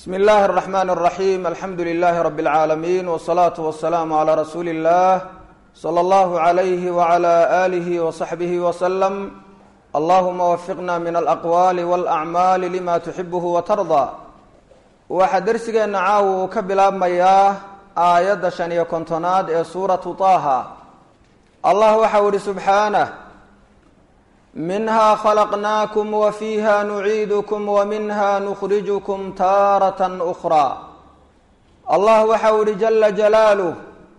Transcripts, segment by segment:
bsmi اllahi الرحmn الرaحيm alxamdu لlh rb العaalamiin wالصlaaةu وaلsalaam عlى rasuuli الlah slى اllah عlyh وعlى آlih وصaxbih وsلم allahuma wafiqna min alaqwaali wاlأcmaali lima tuxibh watarضى waxaa dersigeena caaw uu ka bilaabmayaa aayadda shan iyo kontonaad ee suuratu طaha allah waxau ihi subxaanه minha khalaqnaakum wafiiha nuciidukm waminha nukhrijukm taaraة أkrى allah waxau ihi jala jalaaluh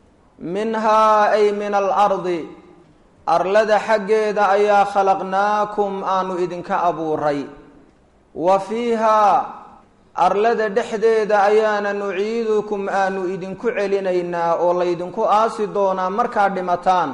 minhaa ay min alardi arlada xaggeeda ayaa khalaqnaakum aanu idinka abuuray wa fiihaa arlada dhexdeeda ayaana nuciidukum aanu idinku celinaynaa oo laydinku aasi doonaa markaad dhimataan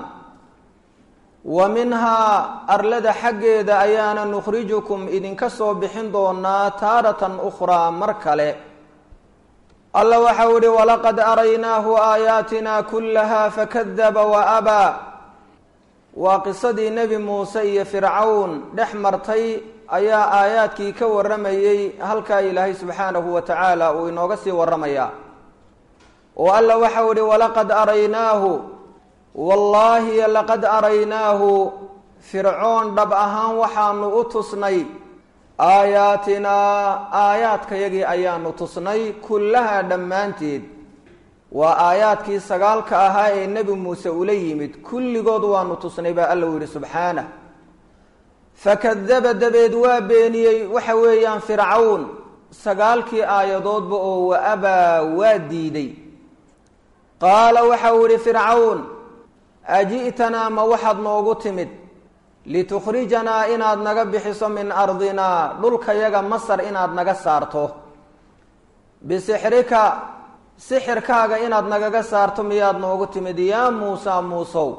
wa minhaa arlada xaggeeda ayaana nukhrijukum idinka soo bixin doonaa taaratan ukhraa mar kale alla waxau ihi walaqad araynaahu aayaatina kullaha fakadaba wa abaa waa qisadii nebi muuse iyo fircawn dhex martay ayaa aayaadkii ka warramayey halkaa ilaahay subxaanahu wa tacaala uu inooga sii warramayaa oo alla waxau ihi walaqad araynaahu wallaahi laqad araynaahu fircoon dhab ahaan waxaanu u tusnay aayaatinaa aayaadkayagii ayaanu tusnay kullahaa dhammaanteed waa aayaadkii sagaalka ahaa ee nebi muuse ula yimid kulligood waanu tusnay baa alla u yidhi subxaanah fakadaba dabeed waa beeniyey waxa weeyaan fircawn sagaalkii aayadoodba oo wa abaa waa diiday qaala waxa uu yihi fircawn aji'tanaa ma waxaad noogu timid litukhrijanaa inaad naga bixiso min ardinaa dhulkayaga masar inaad naga saarto bisixrika sixirkaaga inaad nagaga saarto miyaad noogu timid yaa muusa muusow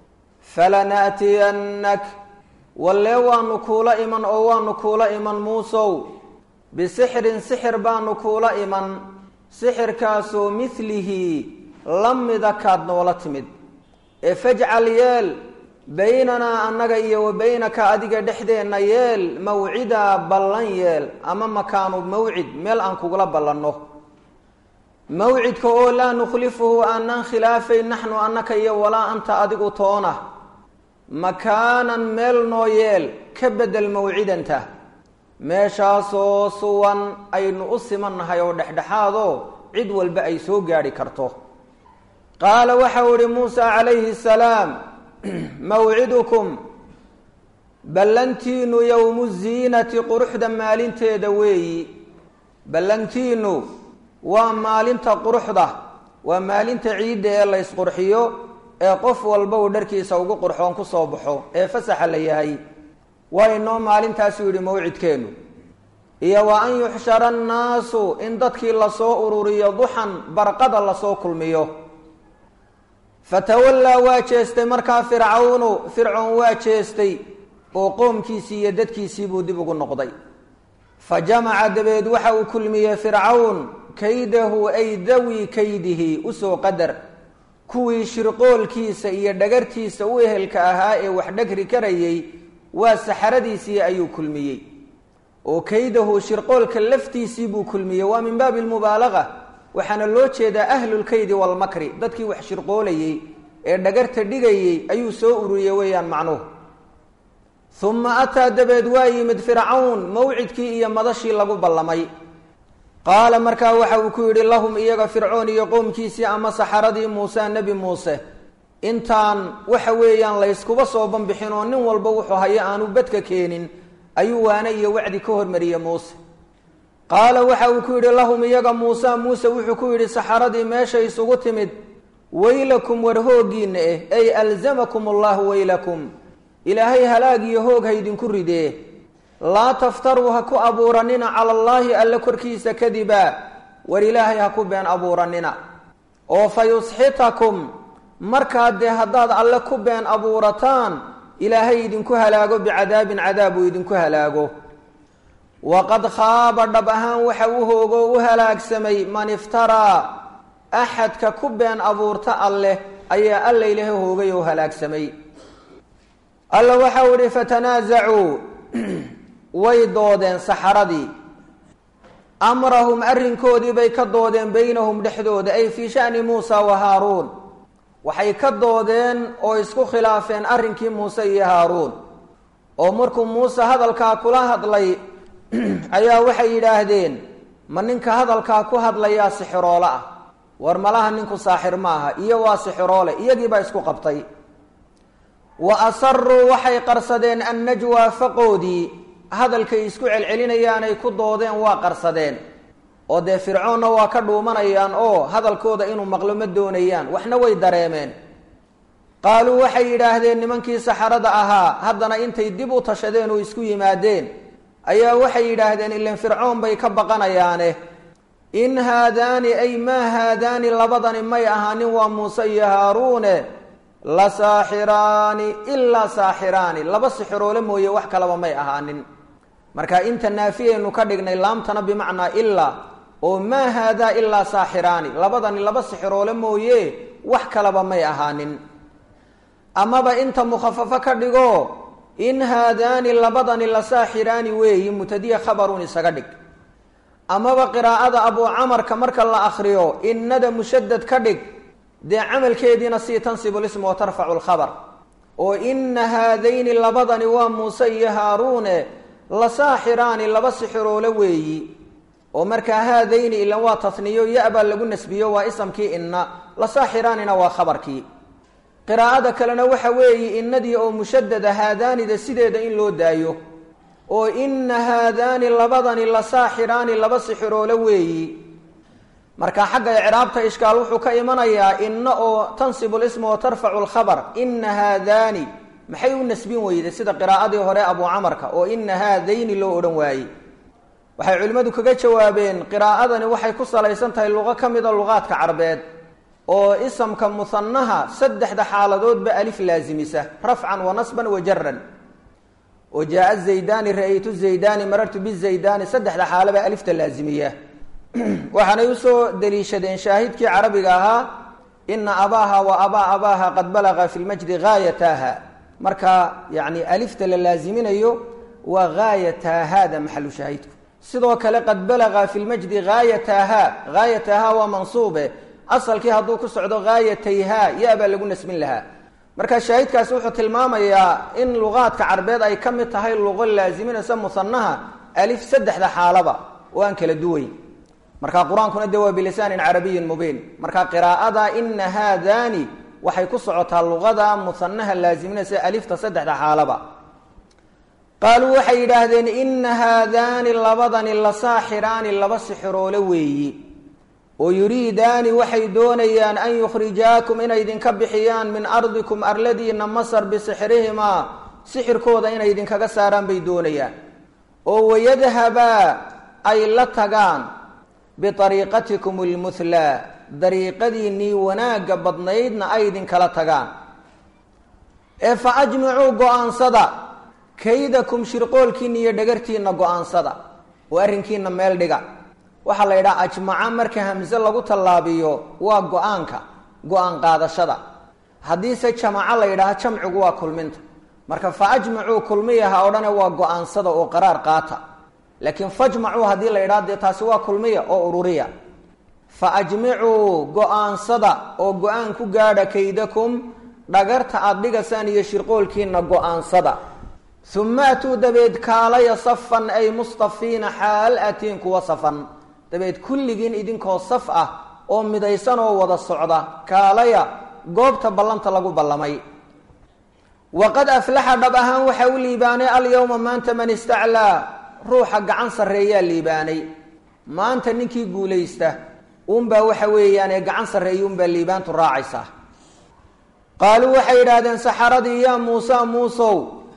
falana'tiyannak wallee waanu kuula iman oo waanu kuula iman muusow bisixrin sixir baanu kuula iman sixirkaasoo midlihi la mida kaad noola timid ee fajcal yeel baynanaa annaga iyo wa baynaka adiga dhexdeenna yeel mawcidaa ballan yeel ama makaanu mawcid meel aan kugula ballanno mawcidka oo laa nukhlifuhu aanaan khilaafayn naxnu annaka iyo walaa anta adigu toona makaanan meel noo yeel ka bedel mawcidanta meeshaasoo suwan aynu u simannahay oo dhexdhexaadoo cid walba ay soo gaadhi karto qaala waxau ihi muusa calayhi salaam mawcidukum ballantiinu yowmu ziinati quruxda maalinteeda weeyi ballantiinu waa maalinta quruxda waa maalinta ciidda ee la ysqurxiyo ee qof walba uu dharkiisa ugu qurxoon ku soo baxo ee fasaxa la yahay waa inoo maalintaasuu yidhi mawcidkeennu iyo wa an yuxshara annaasu in dadkii lasoo ururiyo duxan barqada lasoo kulmiyo fatawallaa waa jeestay markaa fircawnu fircoon waa jeestay oo qoomkiisii iyo dadkiisii buu dib ugu noqday fa jamaca dabeed waxa uu kulmiyey fircawn kaydahu ay dawi kaydihi usoo qadar kuwii shirqoolkiisa iyo dhagartiisa u ehelka ahaa ee wax dhagri karayay waa saxaradiisii ayuu kulmiyey oo kaydahu shirqoolka laftiisii buu kulmiyey waa min baabi lmubaalaga waxaana loo jeedaa ahlulkaydi walmakri dadkii wax shirqoolayey ee dhagarta dhigayey ayuu soo ururiyey weeyaan macnuhu uma ataa dabeed waa yimid fircawn mawcidkii iyo madashii lagu ballamay qaala markaa waxa uu ku yidhi lahum iyaga fircoon iyo qowmkiisii ama saxaradii muuse nebi muuse intaan waxa weeyaan layskuba soo banbixin oo nin walba wuxuu hayo aanu bedka keenin ayuu waane iyo wacdi ka hormariyey muuse qaala waxa uu ku yidhi lahum iyaga muuse muuse wuxuu ku yidhi saxaradii meesha isugu timid weylakum war hooggiinna eh ay alzamakum allahu weylakum ilaahay halaag iyo hoog haydinku ridee laa taftaruu ha ku abuuranina cala allaahi alle korkiisa kadiba war ilaahay ha ku been abuuranina oo fa yusxitakum markaa dee haddaad alle ku been abuurataan ilaahay idinku halaago bicadaabin cadaab uu idinku halaago waqad khaaba dhab ahaan waxa u hoogo u halaagsamay man iftaraa axadka ku been abuurta alleh ayaa alla ilaha hoogay oo halaagsamay alla waxau ihi fatanaasacuu way doodeen saxaradii amrahum arrinkoodii bay ka doodeen beynahum dhexdooda ay fii sha'ni muusa wa haaruun waxay ka doodeen oo isku khilaafeen arrinkii muuse iyo haaruun oo markuu muuse hadalkaa kula hadlay ayaa waxay yidhaahdeen ma ninka hadalkaa ku hadlayaa sixiroole ah war malaha ninku saaxir ma aha iyo waa sixiroole iyagiibaa isku qabtay wa asaruu waxay qarsadeen annajwaa faqoodii hadalkay isku celcelinayaanay ku doodeen waa qarsadeen oo dee fircoonna waa ka dhuumanayaan oo hadalkooda inuu maqlo ma doonayaan waxna way dareemeen qaaluu waxay yidhaahdeen nimankii saxarada ahaa haddana intay dib u tashadeen oo isku yimaadeen ayaa waxay yidhaahdeen ilan fircoon bay ka baqanayaane in haadaani ay maa haadaani labadani may ahaanin waa muuse iyo haaruune la saaxiraani ilaa saaxiraani laba sixiroole mooye wax kalaba may ahaanin marka inta naafiyaynu ka dhignay laamtana bimacnaa ilaa oo maa haadaa ilaa saaxiraani labadani laba sixiroole mooye wax kalaba may ahaanin amaba inta mukhafafo ka dhigo in haadaani labadani la saaxiraani weeyi mutadiya khabarun isaga dhig amaba qiraa'ada abuu camarka marka la akriyo innada mushadad ka dhig dee camalkeediina sii tansibu lism wa tarfacu lkhabar oo ina haadayni labadani waa muuse iyo haaruune la saaxiraani laba sixiroole weeyi oo markaa haadayni ilan waa tasniyo ya-baa lagu nasbiyo waa isamkii inna la saaxiraanina waa khabarkii qiraa'ada kalena waxa weeye innadii oo mushadada haadaanida sideeda in loo daayo oo ina haadaani labadani la saaxiraani laba sixiroole weeyi marka xagga icraabta ishkaal wuxuu ka imanayaa inna oo tansibu lisma wa tarfacu lkhabar ina haadaani maxay u nasbin weyday sida qiraa'adii hore abuu camarka oo ina haadayni loo odhan waayey waxay culimmadu kaga jawaabeen qiraa'adani waxay ku salaysan tahay luqo ka mida luqaadka carbeed oo isamka muhanaha saddexda xaaladoodba alif laasimisa rafcan wa nasban wa jaran oo jaaa zaydani ra-aytu zaydani marartu bizaydani saddexda xaalaba alifta laazimiya waxaanay usoo daliishadeen shaahidkii carabiga ahaa ina abaaha wa abaa abaaha qad balaga fi lmajdi gaayataha marka yani alifta la laaziminayo waa gaayatahada maxalu shaahidku sidoo kale qad balaga fi lmajdi gaayataha gaayataha waa mansuube asalkii hadduu ku socdo gaayatayha ya baa lagu nasbin lahaa marka shaahidkaasi wuxuu tilmaamayaa in luqaadka carbeed ay ka mid tahay luqo laaziminaysa musanaha alif saddexda xaalaba oo aan kala duwayn marka qur-aankuna de waa bilisaanin carabiyin mubiin marka qiraa'ada ina haadani waxay ku socotaa luqada musanaha laaziminaysa alifta saddexda xaalaba qaaluu waxay yidhaahdeen ina haadaani labadani la saaxiraani laba sixiroole weeyi oo yuriidaani waxay doonayaan an yukhrijaakum inay idinka bixiyaan min ardikum arladiina masar bisixrihimaa sixirkooda inay idinkaga saaraan bay doonayaan oo wayadhabaa ay la tagaan biariiqatikum almuhlaa dariiqadiinnii wanaagga badnaydna ay idinkala tagaan ee fa ajmicuu go-aansada kaydakum shirqoolkiina iyo dhagartiina go-aansada oo arrinkiina meel dhiga waxaa la yidhaha ajmaca marka hamse lagu tallaabiyo waa go-aanka go-aan qaadashada haddiise jamaco la yidhaaha jamcigu waa kulminta marka fa ajmacuu kulmiyaha odhane waa go-aansada oo qaraar qaata laakiin fajmacuu haddii la yidhaha dee taasi waa kulmiya oo ururiya fa ajmicuu go-aansada oo go-aan ku gaadha kaydakum dhagarta aada dhigasaan iyo shirqoolkiina go-aansada uma atuu dabeed kaalaya safan ay mustafiina xaal atiin kuwa safan dabeed kulligiin idinkoo saf ah oo midaysan oo wada socda kaalaya goobta ballanta lagu ballamay waqad aflaxa dhab ahaan waxaa u liibaanay alyowma maanta man istaclaa ruuxa gacan sarreeyaa liibaanay maanta ninkii guulaysta unbaa waxa weeyaane gacan sarreeya unbaa liibaantu raacaysaa qaaluu waxay yidhaahdeen saxaradii yaa muusa muusow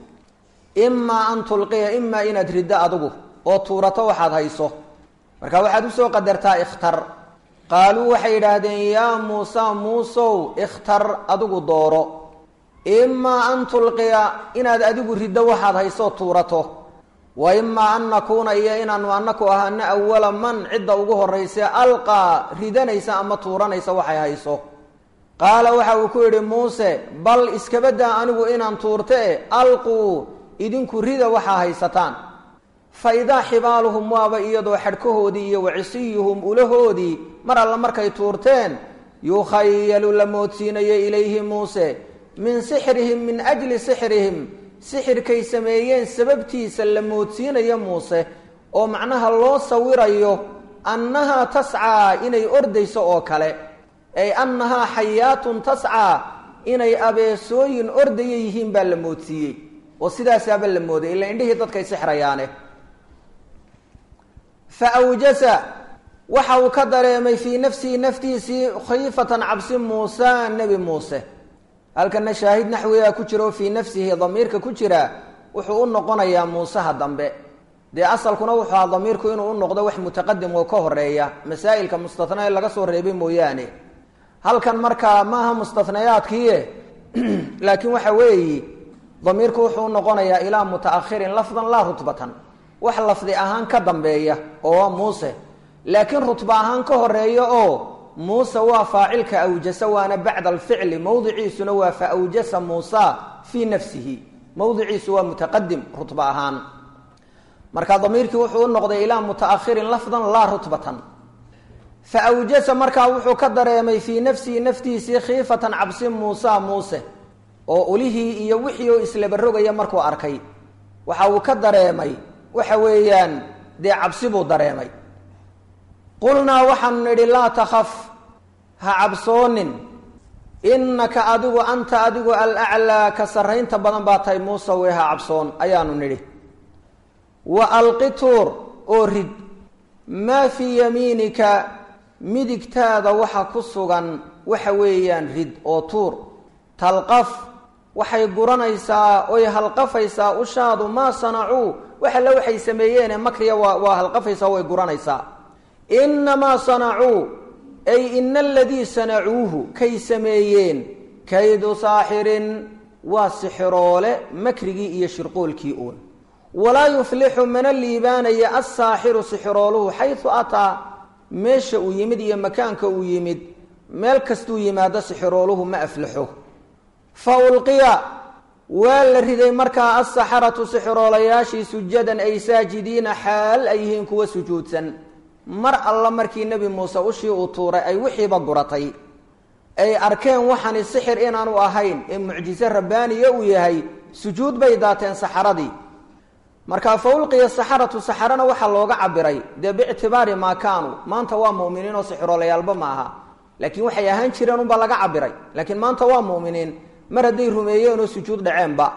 imaa an tulqiya imaa inaad riddo adigu oo tuurato waxaad hayso marka waxaad usoo qadartaa ikhtar qaaluu waxay yidhaahdeen yaa muusa muusow ikhtar adigu dooro imaa an tulqiya inaad adigu riddo waxaad hayso tuurato wa imaa an nakuuna iyo inaanu anaku ahaano awala man cidda ugu horraysa alqaa ridanaysa ama tuuranaysa waxay hayso qaala waxa uu ku yidhi muuse bal iskabadaa anigu inaan tuurte e alquu idinku rida waxaa haysataan fa idaa xibaaluhum waaba iyadoo xadhkahoodii iyo wacisiyuhum ulahoodii mar alla markay tuurteen yukhayalu la moodsiinayo ilayhi muuse min sixrihim min ajli sixrihim sixirkay sameeyeen sababtiisa la moodsiinayo muuse oo macnaha loo sawirayo annahaa tascaa inay ordayso oo kale ay annahaa xayaatun tascaa inay abeesooyin ordaya yihiin baa la moodsiiyey oo sidaasaaba la mooday ila indhihii dadkay sixrayaane fa awjasa waxa uu ka dareemay fii nafsihi naftiisii khiifatan cabsi muusa nebi muuse halkana shaahid naxwigaa ku jira oo fii nafsihi damiirka ku jira wuxuu u noqonayaa muuseha dambe dee asalkuna wuxuu aha damiirku inuu u noqdo wax mutaqadim oo ka horeeya masaa'ilka mustatna ee laga soo reebay mooyaane halkan markaa maaha mustatnayaadkiie laakiin waxa weeyi damiirku wuxuu u noqonayaa ilaa mutaakhirin lafdan laa rutbatan wax lafdi ahaan ka dambeeya oo muuse laakiin rutba ahaan ka horeeya oo muuse waa faacilka awjasa waana bacda alficli mowdiciisuna waa fa awjasa muusa fii nafsihi mowdiciisu waa mutaqadim rutba ahaan marka damiirkii wuxuu u noqday ilaa mutaakhirin lafdan laa rutbatan fa awjasa markaa wuxuu ka dareemay fii nafsihi naftiisii khiifatan cabsi muusa muuse oo ulihii iyo wixii oo islabarogaya markuu arkay waxa uu ka dareemay waxa weeyaan dee cabsi buu dareemay qulnaa waxaanu nidhi laa takhaf ha cabsoonin innaka adigu anta adigu alaclaa ka sarraynta badan baa tahay muuse wey ha cabsoon ayaanu nidhi wa alqi tuur oo rid maa fii yamiinika midigtaada waxa ku sugan waxa weeyaan rid oo tuur talqaf waxay guranaysaa oy halqafaysaa ushaadu maa sanacuu wax alle waxay sameeyeene makriya waa waa halqafaysaa way guranaysaa innamaa sanacuu ay ina aladii sanacuuhu kay sameeyeen kaydu saaxirin waa sixiroole makrigii iyo shirqoolkii uun walaa yuflixu mana liibaanaya assaaxiru sixirooluhu xayu ataa meesha uu yimid iyo makaanka uu yimid meel kastuu yimaado sixirooluhu ma aflaxo fa ulqiya waa la riday markaa alsaxaratu sixiroolayaashii sujadan ay saajidiina xaal ay yihiin kuwa sujuudsan mar alla markii nebi muuse ushii uu tuuray ay wixiiba guratay ay arkeen waxani sixir inaanu ahayn ee mucjize rabbaaniya uu yahay sujuud bay daateen saxaradii markaa fa ulqiya saxaratu saxarana waxaa looga cabiray dee biictibaari maa kaanuu maanta waa mu'miniin oo sixiroollayaalba ma aha laakiin waxay ahaan jireen unbaa laga cabiray laakiin maanta waa mu'miniin mar hadday rumeeyeen oo sujuud dhaceenba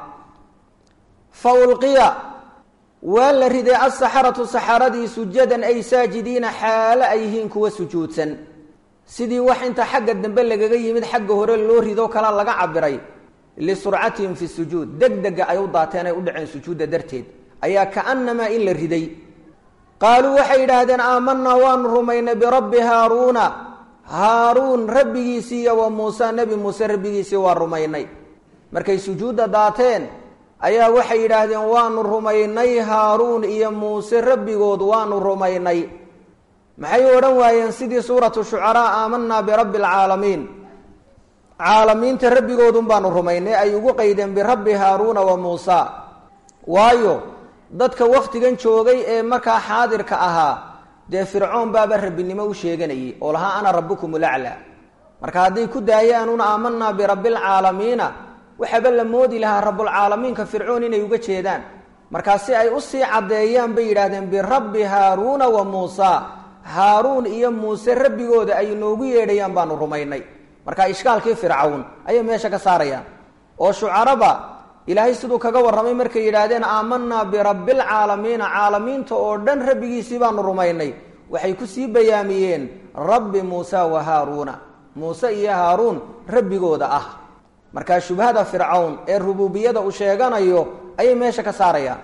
fa ulqiya waa la riday alsaxaratu saxaradii sujadan ay saajidiina xaalo ay yihiin kuwa sujuudsan sidii wax inta xagga dambe lagaga yimid xagga hore loo ridoo kala laga cabiray lisurcatihim fi sujuud deg dega ay u daateen ay u dhaceen sujuudda darteed ayaa kaanamaa in la riday qaaluu waxay yidhaahdeen aamanaa waanu rumaynay birabbi haaruuna haaruun rabbigiisii iyo wa muuse nebi muuse rabbigiisii waa rumaynay markay sujuudda daateen ayaa waxay yidhaahdeen waanu rumaynay haaruun iyo muuse rabbigood waanu rumaynay maxay odhan waayeen sidii suuratu shucaraa aamanaa birabbi alcaalamiin caalamiinta rabbigoodun baanu rumaynay ay ugu qaydeen birabbi haaruuna wa muusa waayo dadka wakhtigan joogay ee markaa xaadirka ahaa dee fircoon baaba rabbinimo u sheeganayay oo lahaa ana rabbukum ulaclaa marka hadday ku daayaanuun aamanaa birabbi alcaalamiina waxaaba la moodi lahaa rabbulcaalamiinka fircoon inay uga jeedaan markaa si ay usii caddeeyaan bay yidhaahdeen birabbi haaruuna wa muusa haaruun iyo muuse rabbigooda ay noogu yeedhayaan baanu rumaynay marka ishkaalkii fircawn ayay meesha ka saarayaan oo shucaraba ilaahay siduu kaga warramay markay yidhaahdeen aamanaa birabbilcaalamiina caalamiinta oo dhan rabbigiisii baanu rumaynay waxay kusii bayaamiyeen rabbi muusa wa haaruuna muuse iyo haaruun rabbigooda ah markaa shubhada fircawn ee rububiyada uu sheeganayo ayay meesha ka saarayaan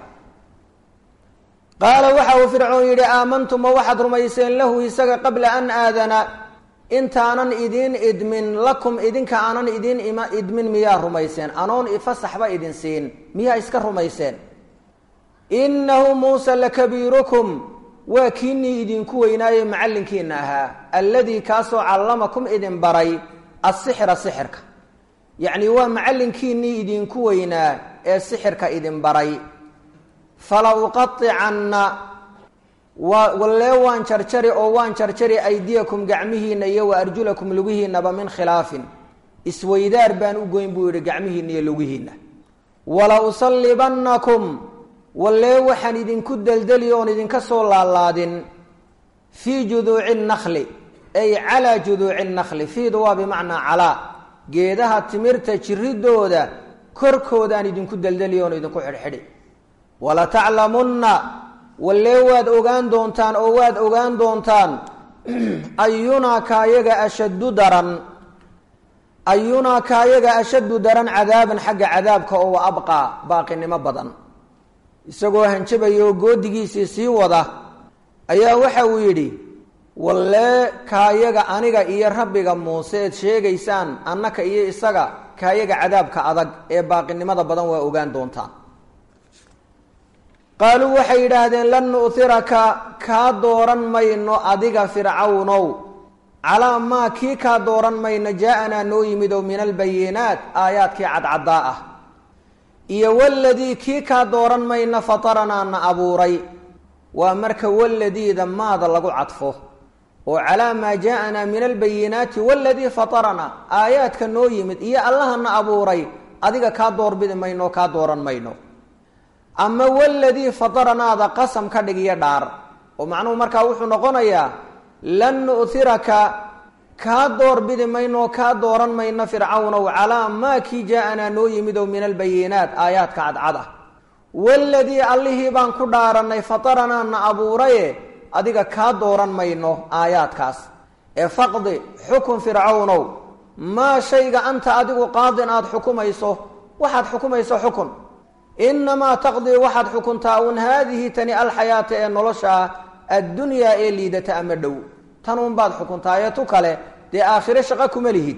qaala waxa uu fircoon yidhi aamantuma waxaad rumayseen lahu isaga qabla an aadana intaanan idiin idmin lakum idinka aanan idiin idmin miyaa rumayseen anoon fasaxba idin siin miyaa iska rumayseen innahu muusa lakabiirukum waa kiinii idinku weynaaye macallinkiina ahaa alladii kaasoo callamakum idin baray asixra sixirka yacni waa macallinkiinnii idinku weynaa ee sixirka idin baray fala uqaicanna wallee waan jarjari oo waan jarjari aydiyakum gacmihiinna iyo wa arjulakum lugihiinaba min khilaafin isweydaar baan u goyn buu yihi gacmihiinna iyo lugihiinna wala usallibannakum wallee waxaan idinku deldeli oon idinka soo laalaadin fii juduuci nakli ay calaa juduuci nakli fiidu waa bimacnaa calaa geedaha timirta jiridooda korkoodaan idinku deldeli oon idinku xidhxidhi walataclamunna wallee waad ogaan doontaan oo waad ogaan doontaan ayunaa kaayaga ashaddu daran ayunaa kaayaga ashaddu daran cadaaban xagga cadaabka oo wa abqaa baaqinimo badan isagoo hanjabaya oo goodigiisii sii wada ayaa waxa uu yidhi wallee kaayaga aniga iyo rabbiga muuse eed sheegaysaan annaka iyo isaga kaayaga cadaabka adag ee baaqinimada badan waa ogaan doontaan qaaluu waxay yidhaahdeen lan nu'hiraka kaa dooran mayno adiga fircawnow calaa maa kii kaa dooran mayno jaa-anaa noo yimid oo min albayinaat aayaadkii cadcaddaa ah iyo waladii kii kaa dooran mayno fataranaa na abuuray waa marka waladiida maada lagu cadfo oo calaa maa jaa-anaa min albayinaati waladii fataranaa aayaadka noo yimid iyo allaha na abuuray adiga kaa doorbidi mayno kaa dooran mayno ama waladii fataranaada qasam ka dhig iyo dhaar oo macnuhu markaa wuxuu noqonayaa lan nu'hiraka kaa doorbidi mayno kaa dooran mayno fircawnow calaa maa kii jaa-anaa noo yimid oo min albayinaat aayaadka cadcad ah waladii allihii baan ku dhaaranay fataranaa na abuuraye adiga kaa dooran mayno aayaadkaas ee faqdi xukun fircawnow maa shayga anta adigu qaadin aada xukumayso waxaad xukumayso xukun inamaa taqdii waxaad xukuntaa un haadihi tani alxayaata ee nolosha ah addunyaa ee liidata ama dhow tan unbaad xukuntaa ee tu kale dee aakhire shaqo kuma lihid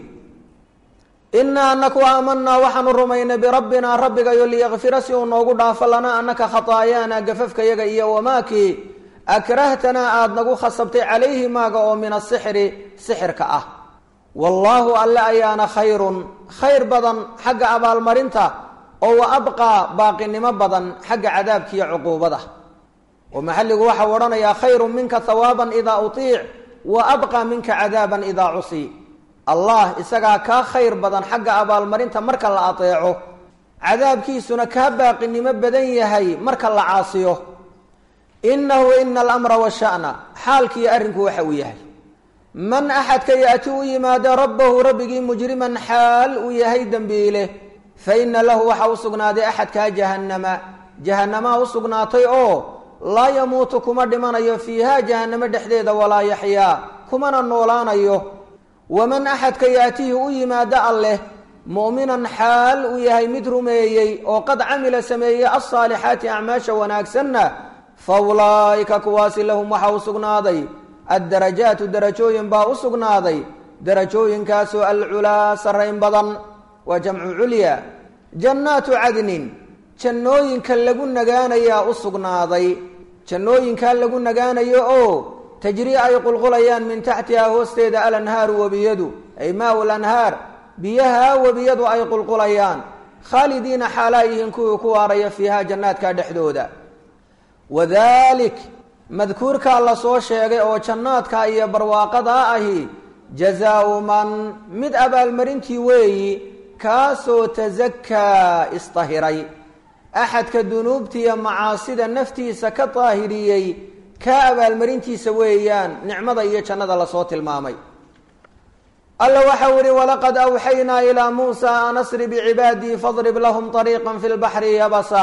inaa anaku aamanaa waxaanu rumaynay birabbinaa rabbigayo liyakfira si uu noogu dhaafo lanaa anaka khataayaana gafafkayaga iyo wamaakii akrahtanaa aada nagu khasabtay calayhi maaga oo min asixri sixirka ah wallaahu alle ayaana khayrun khayr badan xagga abaalmarinta oo wa abqaa baaqinimo badan xagga cadaabka iyo cuquubada oo maxalligu waxau odhanayaa khayrun minka hawaaban idaa utiic wa abqaa minka cadaaban idaa cusi allah isagaa kaa khayr badan xagga abaalmarinta marka la ateeco cadaabkiisuna kaa baaqinimo badan yahay marka la caasiyo inahu ina alamra washa'na xaalkiiyo arrinku waxa uu yahay man axadka yaati u yimaado rabbahu rabbigii mujriman xaal uu yahay dembiile fa ina lahu waxa u sugnaaday axadkaa jahannama jahanamaa u sugnaatay oo laa yamuutu kuma dhimanayo fiiha jahanamo dhexdeeda walaa yaxyaa kumana noolaanayo waman axadka yaatihi u yimaado alleh mu'minan xaal uu yahay mid rumeeyey oo qad camila sameeyey alsaalixaati acmaasha wanaagsanna fa ulaa'ika kuwaasi lahum waxa u sugnaaday addarajaatu darajooyin baa u sugnaaday darajooyinkaasoo alculaa sarrayn badan waa jamcu culya jannaatu cadnin jannooyinka lagu nagaanayaa u sugnaaday jannooyinkaa lagu nagaanayo oo tajrii ay qulqulayaan min taxtihaa hoosteeda alanhaaru webiyadu ay maau lanhaar biyaha webiyadu ay qulqulayaan khaalidiina xaalaa yihiin kuwii ku waaraya fiiha jannaadka dhexdooda wadalik madkuurkaa la soo sheegay oo jannaadka iyo barwaaqadaa ahi jazaau man mid abaalmarintii weeyi kaasoo tasakaa isdahiray axadka dunuubtiiyo macaasida naftiisa ka daahiriyey kaa abaalmarintiisa weeyaan nicmada iyo jannada lasoo tilmaamay alla waxau ihi walaqad awxaynaa ilaa muusa an asri bicibaadii fadrib lahum ariiqa fi lbaxri yabasa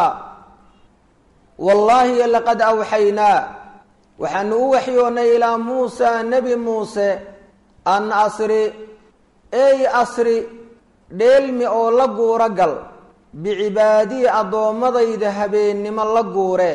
wallaahi laqad awxaynaa waxaanu u waxyoonnay ilaa muusa nebi muuse an asri ey asri dheelmi oo la guuro gal bicibaadii addoommadayda habeennimo la guure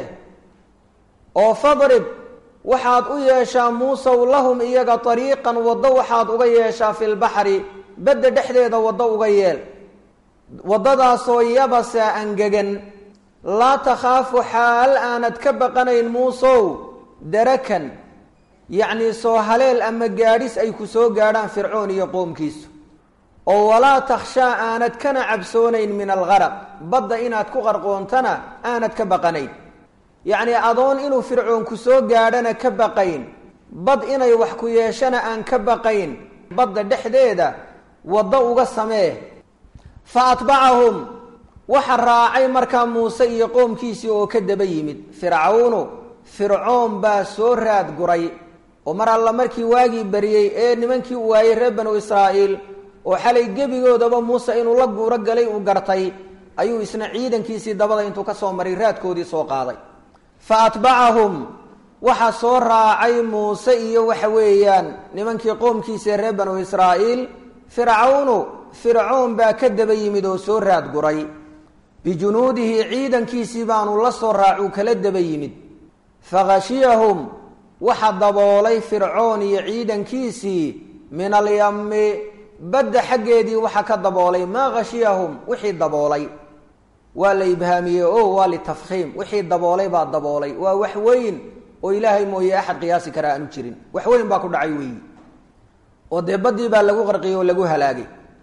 oo fadrib waxaad u yeeshaa muusow lahum iyaga ariiqan waddo waxaad uga yeeshaa fi lbaxri badda dhexdeeda waddo uga yeel waddadaasoo yabasa angegan laa takhaafu xaal aanad ka baqanayn muusow darakan yacnii soo haleel ama gaadhis ay ku soo gaadhaan fircoon iyo qoomkiisu oo walaa takhshaa aanad kana cabsoonayn min algaraq badda inaad ku qarqoontana aanad ka baqanayn yacni adoon inuu fircoon ku soo gaadhana ka baqayn bad inay wax ku yeeshana aan ka baqayn badda dhexdeeda waddo uga samee fa atbacahum waxa raacay markaa muuse iyo qoomkiisii oo ka daba yimid fircawnu fircoon baa soo raad guray oo mar alla markii waagii bariyey ee nimankii u waayey reer banu israa'iil oo xalay gebigoodaba muuse inuu la guuro galay uu gartay ayuu isna ciidankiisii dabada intuu ka soo maray raadkoodii soo qaaday fa atbacahum waxaa soo raacay muuse iyo waxa weeyaan nimankii qoomkiisa reer banu israa'iil fircawnu fircoon baa ka daba yimid oo soo raad guray bijunuudihi ciidankiisii baanu la soo raacuu kala daba yimid fakhashiyahum waxa daboolay fircoon iyo ciidankiisii min alyami badda xaggeedii waxa ka daboolay maa khashiyahum wixii daboolay waa la ibhaamiyey o waa litafkhiim wixii daboolay baa daboolay waa wax weyn oo ilaahay mooye axad qiyaasi karaa aanu jirin wax weyn baa ku dhacay weeyi oo dee baddii baa lagu qarqiyey oo lagu halaagay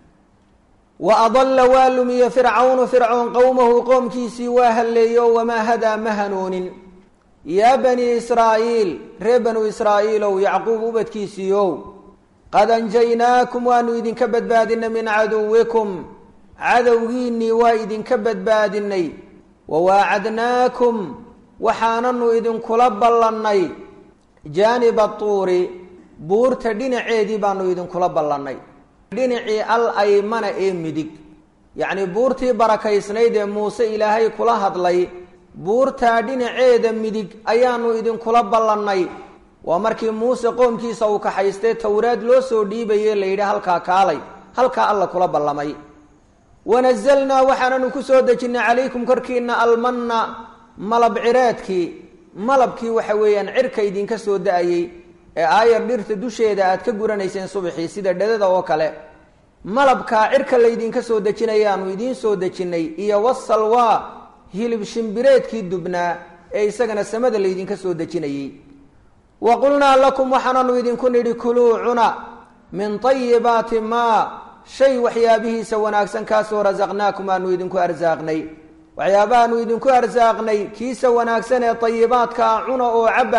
wa adalla waa lumiye fircawnu fircoon qowmahu qoomkiisii waa halleeyo wamaa hadaa ma hanuunin yaa banii israa'iil reer banu israa'iilow yacquub ubadkiisiiow qad anjaynaakum waanu idinka badbaadinay min caduwikum cadowgiinnii waa idinka badbaadinay wawaacadnaakum waxaananu idinkula ballannay jaaniba tuuri buurta dhinaceedii baanu idinkula ballannay dhinacii al aymana ee midig yacnii buurtii barakaysnayd ee muuse ilaahay kula hadlay buurtaa dhinaceeda midig ayaanu idinkula ballannay waa markii muuse qoomkiisa uu kaxaystay towraad loo soo dhiibaye la yidhi halkaa kaalay halkaa alla kula ballamay wanazalnaa waxaananu ku soo dejinnay calaykum korkiina almanna malab cireedkii malabkii waxa weeyaan cirka idinka soo da-ayey ee aayar dhirta dusheeda aad ka guranayseen subaxii sida dhedada oo kale malabkaa cirka laydinka soo dejinayaanu idiin soo dejinnay iyo wasalwaa hilib shimbireedkii dubnaa ee isagana samada laydinka soo dejinayey wa qulnaa lakum waxaananu idinku nidhi kuluu cuna min tayibaati maa shay waxyaabihiisa wanaagsan kaasoo rasaqnaakum aanu idinku arsaaqnay waxyaabahaanu idinku arsaaqnay kiisa wanaagsan ee tayibaadkaa cuna oo cabba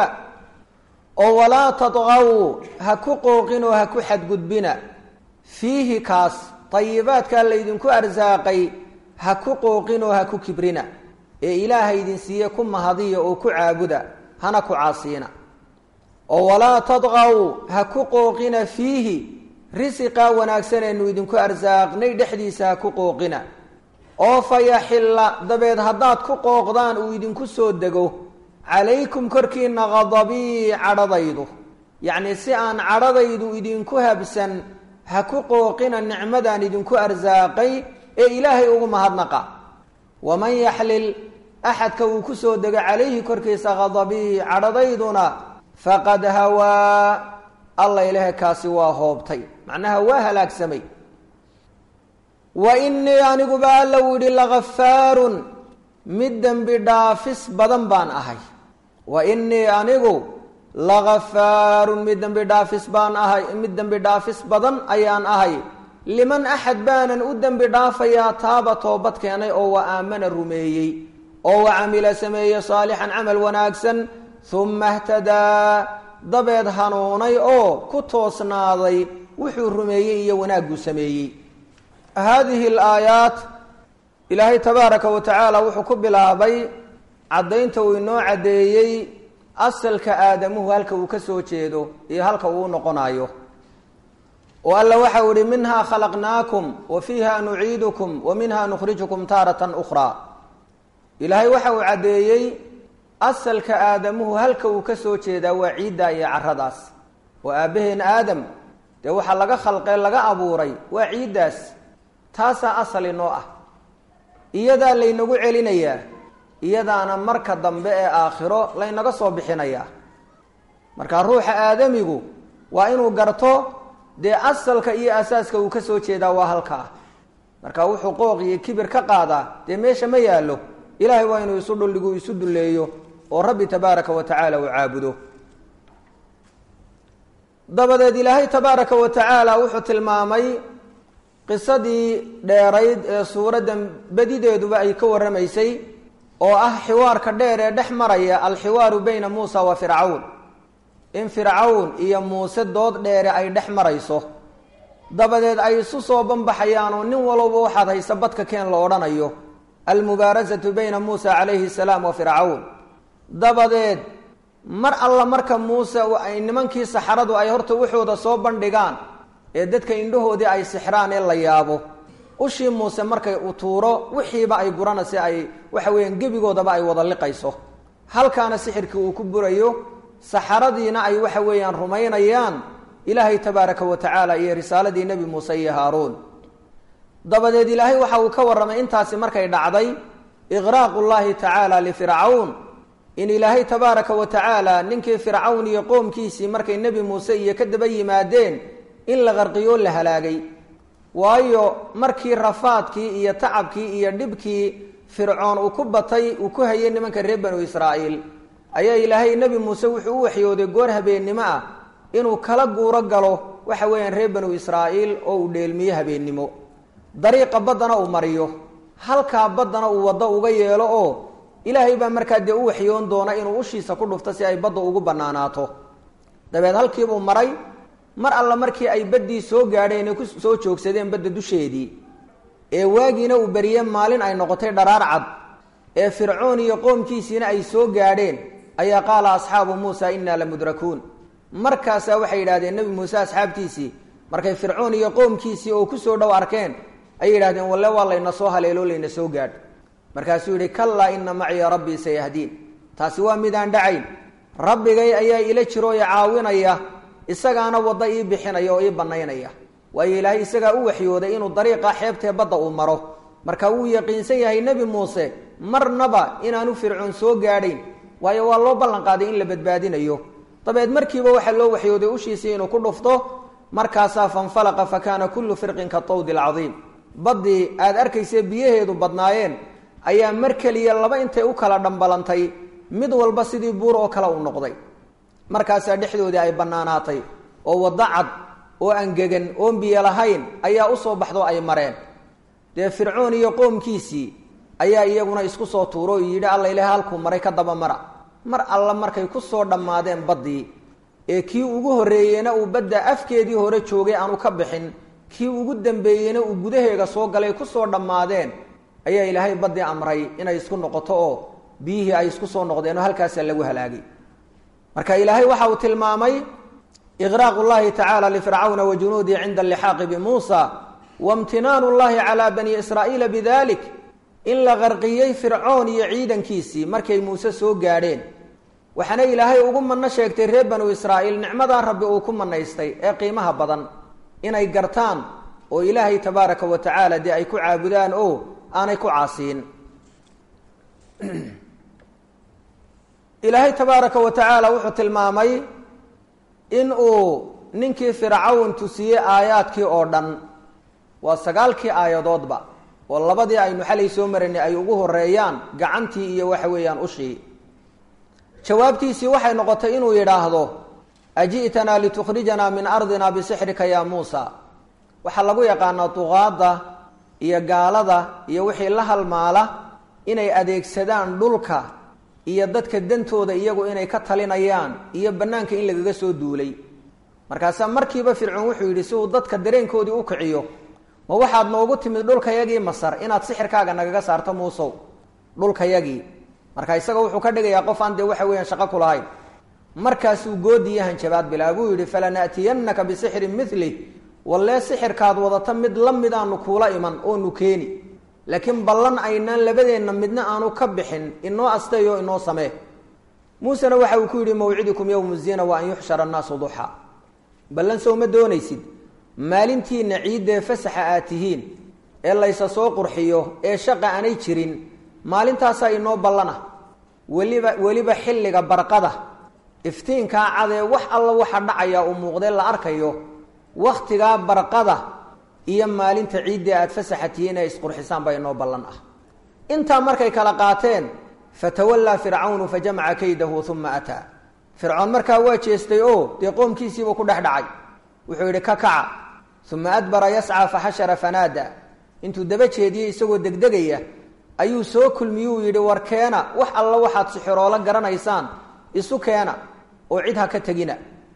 oo walaa tadqaw ha ku qooqin oo ha ku xadgudbina fiihi kaas tayibaadkaa laydinku arsaaqay ha ku qooqin oo ha ku kibrina ee ilaaha idin siiye ku mahadiya oo ku caabuda hana ku caasiina oo walaa tadqaw ha ku qooqina fiihi risiqaa wanaagsaneenu idinku arsaaqnay dhexdiisa ha ku qooqina oo fa yaxilla dabeed haddaad ku qooqdaan uu idinku soo dego calaykum korkiina qadabii cadhadaydu yacnii si aan cadhadaydu idinku habsan ha ku qooqina nicmadaan idinku arsaaqay ee ilaahay ugu mahadnaqa waman yaxlil axadka uu ku soo dego calayhi korkiisa qadabii cadhadayduna faqad hawaa alla ilahe kaasi waa hoobtay macnaha waa halaagsamay wa innii aniguba alla uu yidhi lagafaarun mid dembi dhaafis badan baan ahay wa innii anigu lagafaarun mid dembi dhaafis baan ahay mid dembi dhaafis badan ayaan ahay liman axad baanan u dembi dhaafayaa taaba toobad keenay oo wa aamana rumeeyey oo wa camila sameeye saalixan camal wanaagsan humma htadaa dabeed hanuunay oo ku toosnaaday wuxuu rumeeyey iyo wanaagguu sameeyey haadihi alaayaat ilaahay tabaaraka wa tacaala wuxuu ku bilaabay caddaynta uu inoo caddeeyey asalka aadamuhu halka uu ka soo jeedo iyo halka uu noqonayo oo alla waxau ihi minhaa khalaqnaakum wa fiiha nuciidukum wa minha nukhrijukum taaratan ukhraa ilaahay waxa uu caddeeyey asalka aadamuhu halka uu ka soo jeedaa waa ciidda iyo caradaas oo aabbaheen aadam dee waxaa laga khalqee laga abuuray waa ciiddaas taasaa asal inoo ah iyadaa laynagu celinayaa iyadaana marka dambe ee aakhiro laynaga soo bixinayaa marka ruuxa aadamigu waa inuu garto dee asalka iyo asaaska uu ka soo jeedaa waa halkaa marka wuxuu qooq iyo kibir ka qaadaa dee meesha ma yaallo ilaahay waa inuu isu dhuldhigu isu dulleeyo oo rabbi tabaaraka wa tacaala uu caabudo dabadeed ilaahay tabaaraka wa tacaala wuxuu tilmaamay qisadii dheerayd ee suuradda badideeduba ay ka warramaysay oo ah xiwaarka dheer ee dhex maraya alxiwaaru bayna muusa wa fircawn in fircawn iyo muuse dood dheere ay dhex marayso dabadeed ay isu soo banbaxayaan oo nin walowba waxaad haysa badka keen la odhanayo almubaarasatu bayna muusa calayhi salaam wa fircawn dabadeed mar alla marka muuse ay nimankii saxaradu ay horta waxooda soo bandhigaan ee dadka indhahoodii ay sixraan ee la yaabo ushii muuse markay u tuuro wixiiba ay guranaysa ay waxa weeyaan gebigoodaba ay wada liqayso halkaana sixirkii uu ku burayo saxaradiina ay waxa weeyaan rumaynayaan ilaahay tabaaraka wa tacaala iyo risaaladii nebi muuse iyo haaruun dabadeed ilaahay waxa uu ka warramay intaasi markay dhacday iqraaqu llahi tacaala lifircawn in ilaahay tabaaraka wa tacaala ninkii fircawn iyo qoomkiisii markay nebi muuse iyo ka daba yimaadeen in la qarqiyoo la halaagay waayo markii rafaadkii iyo tacabkii iyo dhibkii fircoon uu ku batay uu ku hayay nimanka reer banu israa'iil ayaa ilaahay nebi muuse wuxuu u waxyooday goor habeennimo ah inuu kala guuro galo waxa weeyaan reer banu israa'iil oo uu dheelmiyo habeennimo dariiqa baddana uu mariyo halkaa baddana uu waddo uga yeelo oo ilaahay baa markaa dee u waxyoon doona inuu ushiisa ku dhufto si ay badda ugu bannaanaato dabeed halkiibuu maray mar alla markii ay baddii soo gaadheen ee ku soo joogsadeen badda dusheedii ee waagiina uu beriyey maalin ay noqotay dharaar cad ee fircoon iyo qoomkiisiina ay soo gaadheen ayaa qaala asxaabu muusa innaa la mudrakuun markaasaa waxay yidhahdeen nebi muuse asxaabtiisii markay fircoon iyo qoomkiisii oo ku soo dhow arkeen ayay yidhahdeen walle waa layna soo haleeloo layna soo gaadh markaasuu yidhi kallaa ina maciya rabbii sayahdiin taasi waa midaan dhacayn rabbigay ayaa ila jiroo i caawinaya isagaana wadda ii bixinaya oo ii bannaynaya waayo ilaahay isagaa u waxyooday inuu dariiqa xeebtee badda uu maro marka wuu yaqiinsan yahay nebi muuse marnaba inaanu fircoon soo gaadhayn waayo waa loo ballan qaaday in la badbaadinayo dabeed markiiba waxaa loo waxyooday ushiisii inuu ku dhufto markaasaa fanfalaqa fa kaana kullu firqin ka tawdi alcadiim baddii aada arkayse biyaheedu badnaayeen ayaa mar keliya laba intay u kala dhambalantay mid walba sidii buur oo kale uu noqday markaasaa dhexdoodii ay bannaanaatay oo waddo cad oo angegan oon biyo lahayn ayaa usoo baxdo ay mareen dee fircoon iyo qoomkiisii ayaa iyaguna isku soo tuuro oo yidhi alla ilaah halkuu maray ka daba mara mar alla markay ku soo dhammaadeen baddii ee kii ugu horreeyeyna uu badda afkeedii hore joogay aanu ka bixin kii ugu dambeeyeyna uu gudaheega soo galay ku soo dhammaadeen ayaa ilaahay baddii amray inay isku noqoto oo biyihii ay isku soo noqdeen oo halkaasaa lagu halaagay marka ilaahay waxa uu tilmaamay iqraaqu llahi tacaala lifircawna wa junuudihi cinda allixaaqi bimuusa waimtinaanu llahi calaa bani israa'iila bidalik in la qarqiyey fircoon iyo ciidankiisii markay muuse soo gaadheen waxaana ilaahay ugu manno sheegtay reer banu israa'iil nicmadaa rabbi uu ku manaystay ee qiimaha badan inay gartaan oo ilaahay tabaaraka wa tacaala dee ay ku caabudaan oo aanay ku caasiin ilaahay tabaaraka wa tacaala wuxuu tilmaamay in uu ninkii fircawn tusiyey aayaadkii oo dhan waa sagaalkii aayadoodba oo labadii aynu xalay soo maraynay ay ugu horeeyaan gacantii iyo waxa weeyaan ushii jawaabtiisii waxay noqotay inuu yidhaahdo aji'tanaa litukhrijanaa min ardina bisixrika yaa muusa waxaa lagu yaqaanaa duqaadda iyo gaalada iyo wixii la halmaala inay adeegsadaan dhulka iyo dadka dantooda iyagu inay ka talinayaan iyo bannaanka in lagaga soo duulay markaasaa markiiba fircoon wuxuu yidhi si uu dadka dareenkoodii u kiciyo ma waxaad noogu timid dhulkayagii masar inaad sixirkaaga nagaga saarto muusow dhulkayagii marka isaga wuxuu ka dhigayaa qof aan dee waxa weeyaan shaqo ku lahayn markaasuu goodiyo hanjabaad bilaa buu yidhi falana'tiyannaka bisixrin mili wallee sixirkaad wadata mid la mid aanu kuula iman oonu keeni laakiin ballan aynaan labadeenna midna aanu ka bixin inoo asteeyo inoo samee muusena waxa uu ku yidhi mawcidukum yowmu zina wa an yuxshara annaasu duxaa ballan sow ma doonaysid maalintiina ciiddee fasaxa aad tihiin ee laysa soo qurxiyo ee shaqa aanay jirin maalintaasaa inoo ballana weliba weliba xilliga barqada iftiinkaa cadee wax alla waxa dhacaya uu muuqdee la arkayo wakhtigaa barqada iyo maalinta ciiddii aada fasaxa tihiin ee isqurxisaan baa inoo ballan ah intaa markay kala qaateen fatawallaa fircawnu fajamaca kaydahu uma ataa fircoon markaa waa jeestay oo dee qoomkiisiibuu ku dhex dhacay wuxuu yidhi ka kaca uma adbara yascaa faxashara fanaada intuu daba jeediyey isagoo degdegaya ayuu soo kulmiyuu yidhi war keena wax alla waxaad sixiroolo garanaysaan isu keena oo cid ha ka tegina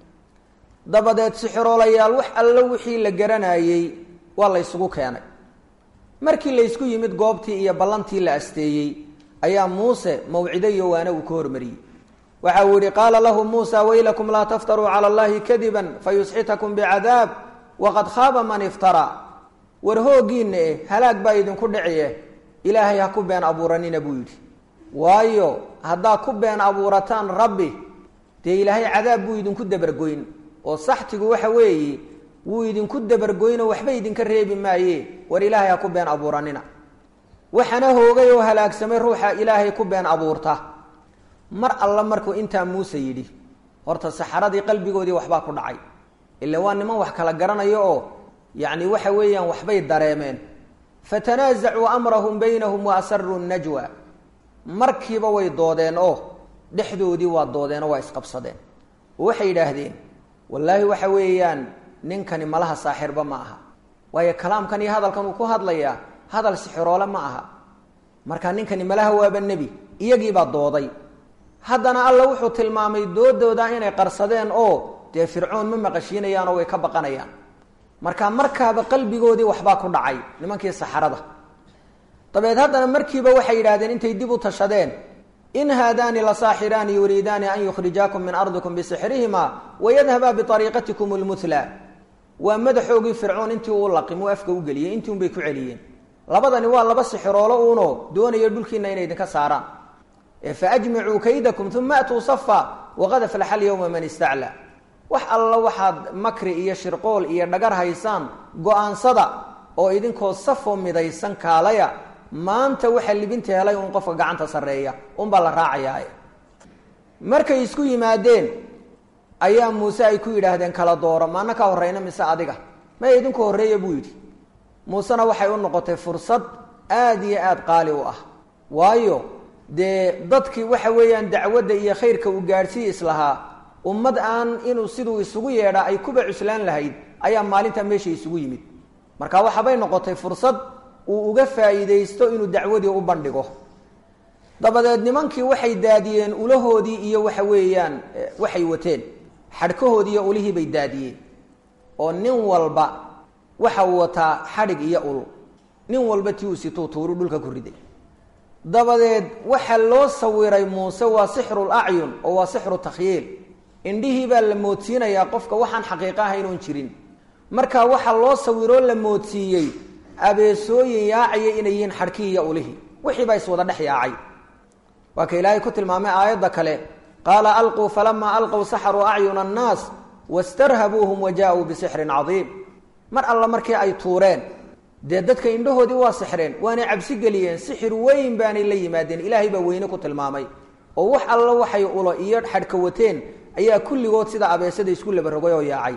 dabadeed sixiroolayaal wax allo wixii la garanayey waa la ysugu keenay markii laysku yimid goobtii iyo ballantii la asteeyey ayaa muuse mawcido iyo waana uu ka hormariyey waxa uu yihi qaala lahu muusa waylakum laa taftaruu cala allahi kadiban fayusxitakum bicadaab waqad khaaba man iftaraa war hooggiinna eh halaag baa idinku dhiciye ilaahay ha ku been abuuranina buu yidhi waayo haddaa ku been abuurataan rabbi dee ilaahay cadaab buu idinku dabargoyn oo saxtigu waxa weeye wuu idinku dabargoynoo waxba idinka reebi maaye war ilaahay ha ku been abuuranina waxana hoogay oo halaagsamay ruuxa ilaahay ku been abuurta mar alla markuu intaa muuse yidhi horta saxaradii qalbigoodii waxbaa ku dhacay ila waa niman wax kala garanayo oo yacni waxa weeyaan waxbay dareemeen fatanaasacuu amrahum baynahum wa asaruu najwa markiiba way doodeen oo dhexdoodii waa doodeen oo waa isqabsadeen oo waxay yidhaahdeen wallaahi waxa weeyaan ninkani malaha saaxirba ma aha waayo kalaamkan iyo hadalkan uu ku hadlayaa hadal sixiroole ma aha marka ninkani malaha waaba nebi iyagiibaa dooday haddana alla wuxuu tilmaamay doodooda inay qarsadeen oo dee fircoon ma maqashiinayaan oo way ka baqanayaan marka markaaba qalbigoodii waxbaa ku dhacay nimankii saxarada dabeed haddana markiiba waxay yidhahdeen intay dib u tashadeen in haadaani la saaxiraani yuriidaani an yukhrijaakum min ardikum bisixrihima wayadhabaa biariiqatikum lmutla waa madaxoogii fircoon intii uu laqim uu afka u geliyey intii unbay ku celiyeen labadani waa laba sixiroolo uuno doonaya dhulkiina inay idinka saaraan faajmicuu kaydakum uma atuu safa waqad aflaxa alyawma man istaclaa wax alla waxaad makri iyo shirqool iyo dhagar haysaan go-aansada oo idinkoo safoo midaysan kaalaya maanta waxaa libinta helay un qofka gacanta sarreeya unbaa la raacayaa markay isku yimaadeen ayaa muuse ay ku yidhaahdeen kala dooro maana ka horeyna mise adiga may idinku horreeya buu yidhi muusena waxay u noqotay fursad aada iyo aada qaali u ah waayo dee dadkii waxa weeyaan dacwadda iyo khayrka uu gaadhsii islahaa ummad aan inuu siduu isugu yeedhaa ay kuba cuslaan lahayd ayaa maalinta meesha isugu yimid marka waxaabay noqotay fursad uu uga faa'iidaysto inuu dacwadii u bandhigo dabadeed nimankii waxay daadiyeen ulahoodii iyo waxa weeyaan waxay wateen xadhkahoodii iyo ulihii bay daadiyeen oo nin walba waxa uu wataa xadhig iyo ul nin walba tii uu situu tuuru dhulka ku riday dabadeed waxaa loo sawiray muuse waa sixrul acyun oo waa sixru takhyiil indhihii baa la moodsiinayaa qofka waxaan xaqiiqo aha inuun jirin marka waxaa loo sawiroo la moodsiiyey abeesooyin yaacaya inay yihiin xadhkii iyo ulihii wixii baa iswada dhex yaacay waa ka ilaahay ku tilmaamay aayadda kale qaala alquu falamaa alqow saxaruu acyuna annaas wastarhabuuhum wa jaa-uu bisixrin cadiim mar alla markii ay tuureen dee dadka indhahoodii waa sixreen waanay cabsi geliyeen sixir weyn baanay la yimaadeen ilaahay baa weyne ku tilmaamay oo wax alla waxay ulo iyo xadhka wateen ayaa kulligood sida abeesada isku labarogay oo yaacay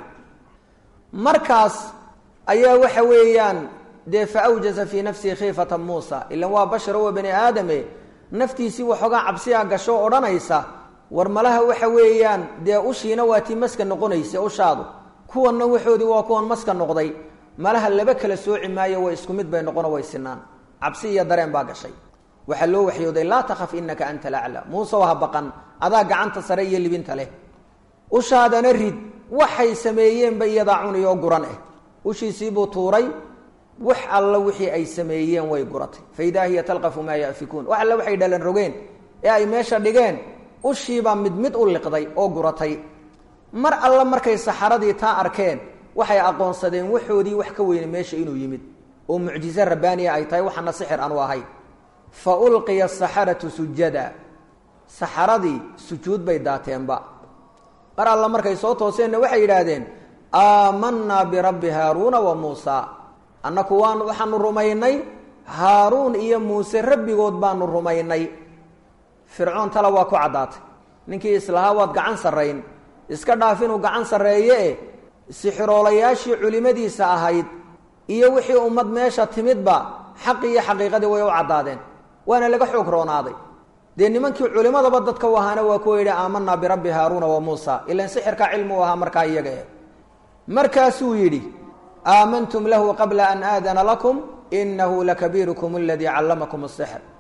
markaas ayaa waxa weeyaan dee fa awjasa fii nafsihi khiifata muusa ilan waa basharo waa bani aadame naftiisii waxoogaa cabsiyaa gasho odhanaysa war malaha waxa weeyaan dee ushiina waa tii maska noqonaysa ushaadu kuwanna waxoodii waa kuwan maska noqday malaha laba kala sooci maayo way isku mid bay noqono way sinaan cabsi iyo dareen baa gashay waxaa loo waxyooday laa takhaf inaka anta alaclaa muuse ha baqan adaa gacanta sare iyo libinta leh ushaadana rid waxay sameeyeenba iyadaa cuni oo guran ah ushiisiibuu tuuray wax alla wixii ay sameeyeen way guratay fa idaa hiya talqafu maa yafikuun wax alla waxay dhalan rogeen ee ay meesha dhigeen ushiibaa mid mid u liqday oo guratay mar alla markay saxaradii taa arkeen waxay aqoonsadeen waxoodii wax ka weyne meesha inuu yimid oo mucjize rabbaaniya ay tahay waxaana sixir aanu ahayn fa ulqiya asaxaratu sujada saxaradii sujuud bay daateenba mar alla markay soo tooseenna waxay yidhaahdeen aamanaa birabbi haaruuna wa muusa annaku waan waxaanu rumaynay haaruun iyo muuse rabbigood baanu rumaynay fircoon tala waa ku caddaatay ninkii islahaa waad gacan sarrayn iska dhaaf inuu gacan sarreeye e sixiroolayaashii culimadiisa ahayd iyo wixii ummad meesha timidba xaqii iyo xaqiiqadii way u caddaadeen waana laga xoog roonaaday dee nimankii culimadaba dadka u ahaana waa kuwa yidhi aamanaa birabbi haaruuna wa muusa ilan sixirkaa cilmi u ahaa markaa iyaga eh markaasuu yidhi aamantum lahu qabla an aadana lakum inahu lakabiirukum aladii callamakum asixr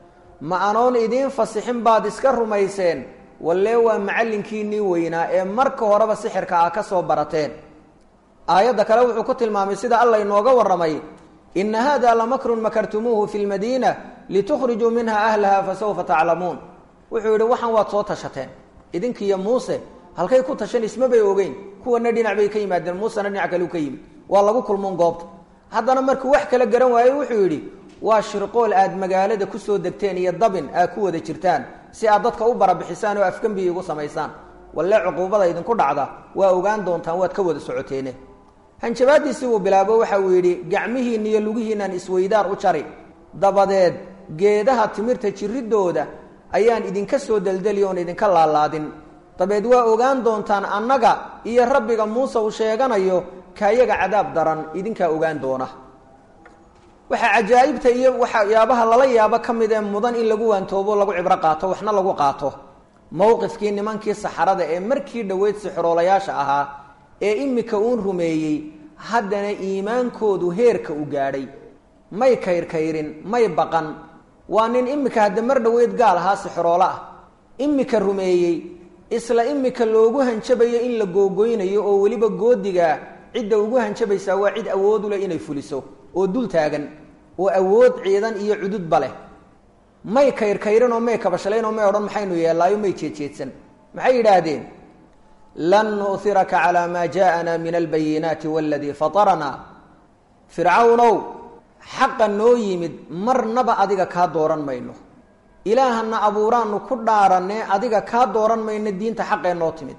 ma anoon idiin fasixin baad iska rumayseen wallee waa macallinkiinnii weynaa ee marka horeba sixirka ah ka soo barateen aayadda kale wuxuu ku tilmaamay sida alla inooga warramay ina hada lamakrun makartumuuhu fi lmadiina litukhrijuu minha ahlaha fasawfa taclamuun wuxuu yidhi waxaan waad soo tashateen idinkiiyo muuse halkay ku tashan ismabay ogeyn kuwana dhinac bay ka yimaadeen muusena dhinac kale u ka yimid waa lagu kulmuun goobta haddana markuu wax kala garan waayey wuxuu yidhi waa shirqool aad magaalada kusoo degteen iyo dabin aad ku wada jirtaan si aad dadka u barabixisaan oo afgembiya igu samaysaan walle cuquubada idinku dhacda waa ogaan doontaan waad ka wada socoteene hanjabaadiisii uu bilaabo waxa uu yidhi gacmihiinna iyo lugihiinaan isweydaar u jari dabadeed geedaha timirta jiridooda ayaan idinka soo deldeli oon idinka laalaadin dabeed waa ogaan doontaan annaga iyo rabbiga muuse uu sheeganayo kaayaga cadaab daran idinkaa ogaan doona waxaa cajaa'ibta iyo waxyaabaha lala yaabo ka mid ee mudan in lagu waantoobo lagu cibro qaato waxna lagu qaato mowqifkii nimankii saxarada ee markii dhoweyd sixroolayaasha ahaa ee imika uun rumeeyey haddana iimaankoodu heerka u gaadhay may kayrkayrin may baqan waa nin imika hadda mar dhoweyd gaal ahaa sixroolo ah imika rumeeyey isla imika loogu hanjabayo in la googoynayo oo weliba goodigaa cidda ugu hanjabaysaa waa cid awood u leh inay fuliso oo dul taagan oo awood ciidan iyo cududba leh may kayrkayrin oo may kabashalayn oo may odhan maxaynu yeellaayo may jeedjeedsan maxay yidhaahdeen lan nu'hiraka calaa maa ja'ana min albayinaati waladii fataranaa fircawnow xaqa noo yimid marnaba adiga kaa dooran mayno ilaahana abuuraanu ku dhaaranee adiga kaa dooran mayno diinta xaqee noo timid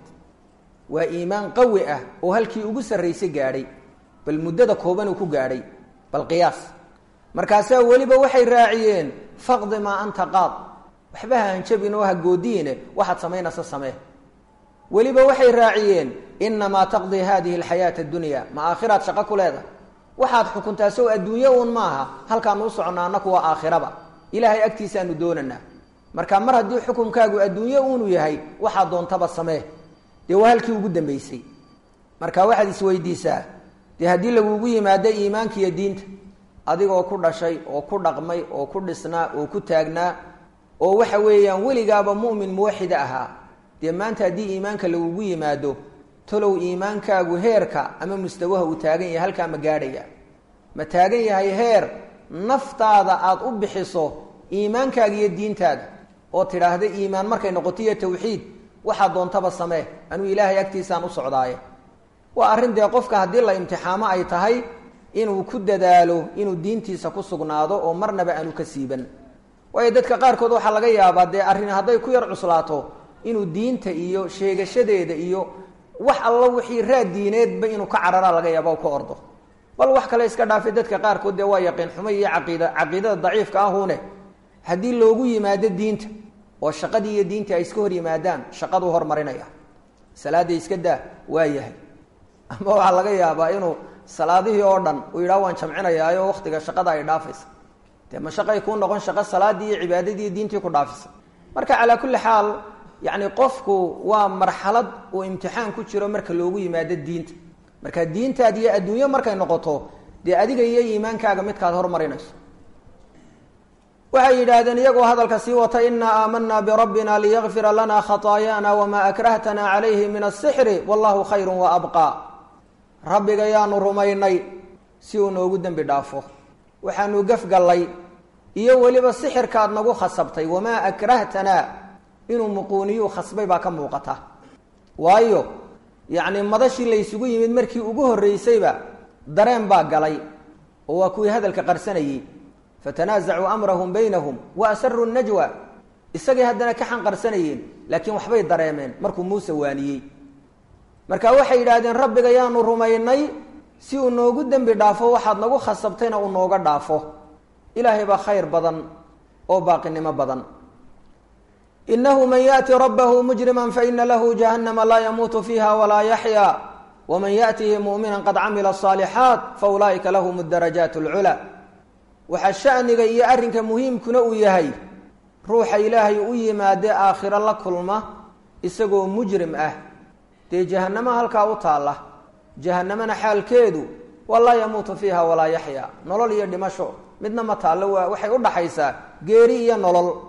waa iimaan qawi ah oo halkii ugu sarraysay gaadhay bal muddada kooban uu ku gaadhay bal qiyaas markaasaa weliba waxay raaciyeen faqdi maa anta qaad waxba ha hanjabin oo ha goodiine waxaad samaynaysa samee weliba waxay raaciyeen inamaa taqdii hadihi alxayaata addunya ma aakhiraad shaqo ku leedahay waxaad xukuntaa sow adduunyo uun maaha halkaanu u soconnaa annaku waa aakhiraba ilaahay agtiisaanu doonanaa marka mar haddii xukunkaagu adduunyo uunu yahay waxaad doontaba samee dee waa halkii ugu dambaysay marka waxaad isweydiisaa dee haddii lagugu yimaado iimaanka iyo diinta adigoo ku dhashay oo ku dhaqmay oo ku dhisnaa oo ku taagnaa oo waxa weeyaan weligaaba mu'min muwaxida ahaa dee maanta haddii iimaanka lagugu yimaado talow iimaankaagu heerka ama mustawaha uu taagan yahay halkaa ma gaadhaya ma taagan yahay heer naftaada aada u bixiso iimaankaaga iyo diintaada oo tidhaahda iimaan markay noqoto iyo tawxiid waxaa doontaba samee anuu ilaahay agtiisaan u socdaaye waa arrin dee qofka haddii la imtixaamo ay tahay inuu ku dadaalo inuu diintiisa ku sugnaado oo marnaba aanu ka siiban waayo dadka qaarkood waxaa laga yaabaa dee arrin hadday ku yar cuslaato inuu diinta iyo sheegashadeeda iyo wax alla wixii raad diineedba inuu ka cararaa laga yaaba o ka ordo bal wax kale iska dhaafay dadka qaarkood dee waa yaqiin xumo iyo caqiida caqiidada daciifka ahune haddii loogu yimaado diinta oo shaqadii iyo diintii ay iska hor yimaadaan shaqaduu hormarinaya salaadda iska daa waa yahay ama waxaa laga yaabaa inuu salaadihii oo dhan uu yidhaha waan jamcinayaayo waktiga shaqada ay dhaafaysa dee ma shaqay kuu noqon shaqo salaadii iyo cibaadadii iyo diintii ku dhaafisa marka calaa kulli xaal yacni qofku waa marxalad uu imtixaan ku jiro marka loogu yimaado diinta marka diintaad iyo adduunyo markay noqoto dee adiga iyo iimaankaaga midkaad hormarinayso waxay yidhaahdeen iyagoo hadalka sii wata inaa aamanaa birabbina liyakfira lana khataayaana wamaa akrahtana calayhi min asixri wallahu khayru wa abqaa rabbiga yaanu rumaynay si uu noogu dembi dhaafo waxaanu gafgallay iyo weliba sixirkaad nagu khasabtay wamaa akrahtanaa inuu muquuniyuu khasbay baa ka muuqata waayo yacni madashii laysugu yimid markii ugu horreysayba dareen baa galay oo waa kuwii hadalka qarsanayey fatanaasacuu amrahum baynahum wa asaruu najwa isagay haddana ka xanqarsanayeen laakiin waxbay dareemeen markuu muuse waaniyey marka waxay yidhaahdeen rabbiga yaanu rumaynay si uu noogu dembi dhaafo waxaad nagu khasabtayna uu nooga dhaafo ilaahay baa khayr badan oo baaqinimo badan inahu man yaأti rabbahu mujrima faina lahu jahannama laa yamuutu fiiha walaa yaxya waman yaأtihi muؤmina qad camila الصaalixaat faulaa'ika lahum darajaat اlculaa waxaa shaniga iyo arrinka muhiimkuna uu yahay ruuxa ilaahay u yimaadee aakhiro la kulma isagoo mujrim ah dee jahanamo halkaa u taalla jahanamana xaalkeedu waa laa yamuutu fiiha walaa yaxya nolol iyo dhimasho midna ma taallo waa waxay u dhaxaysaa geeri iyo nolol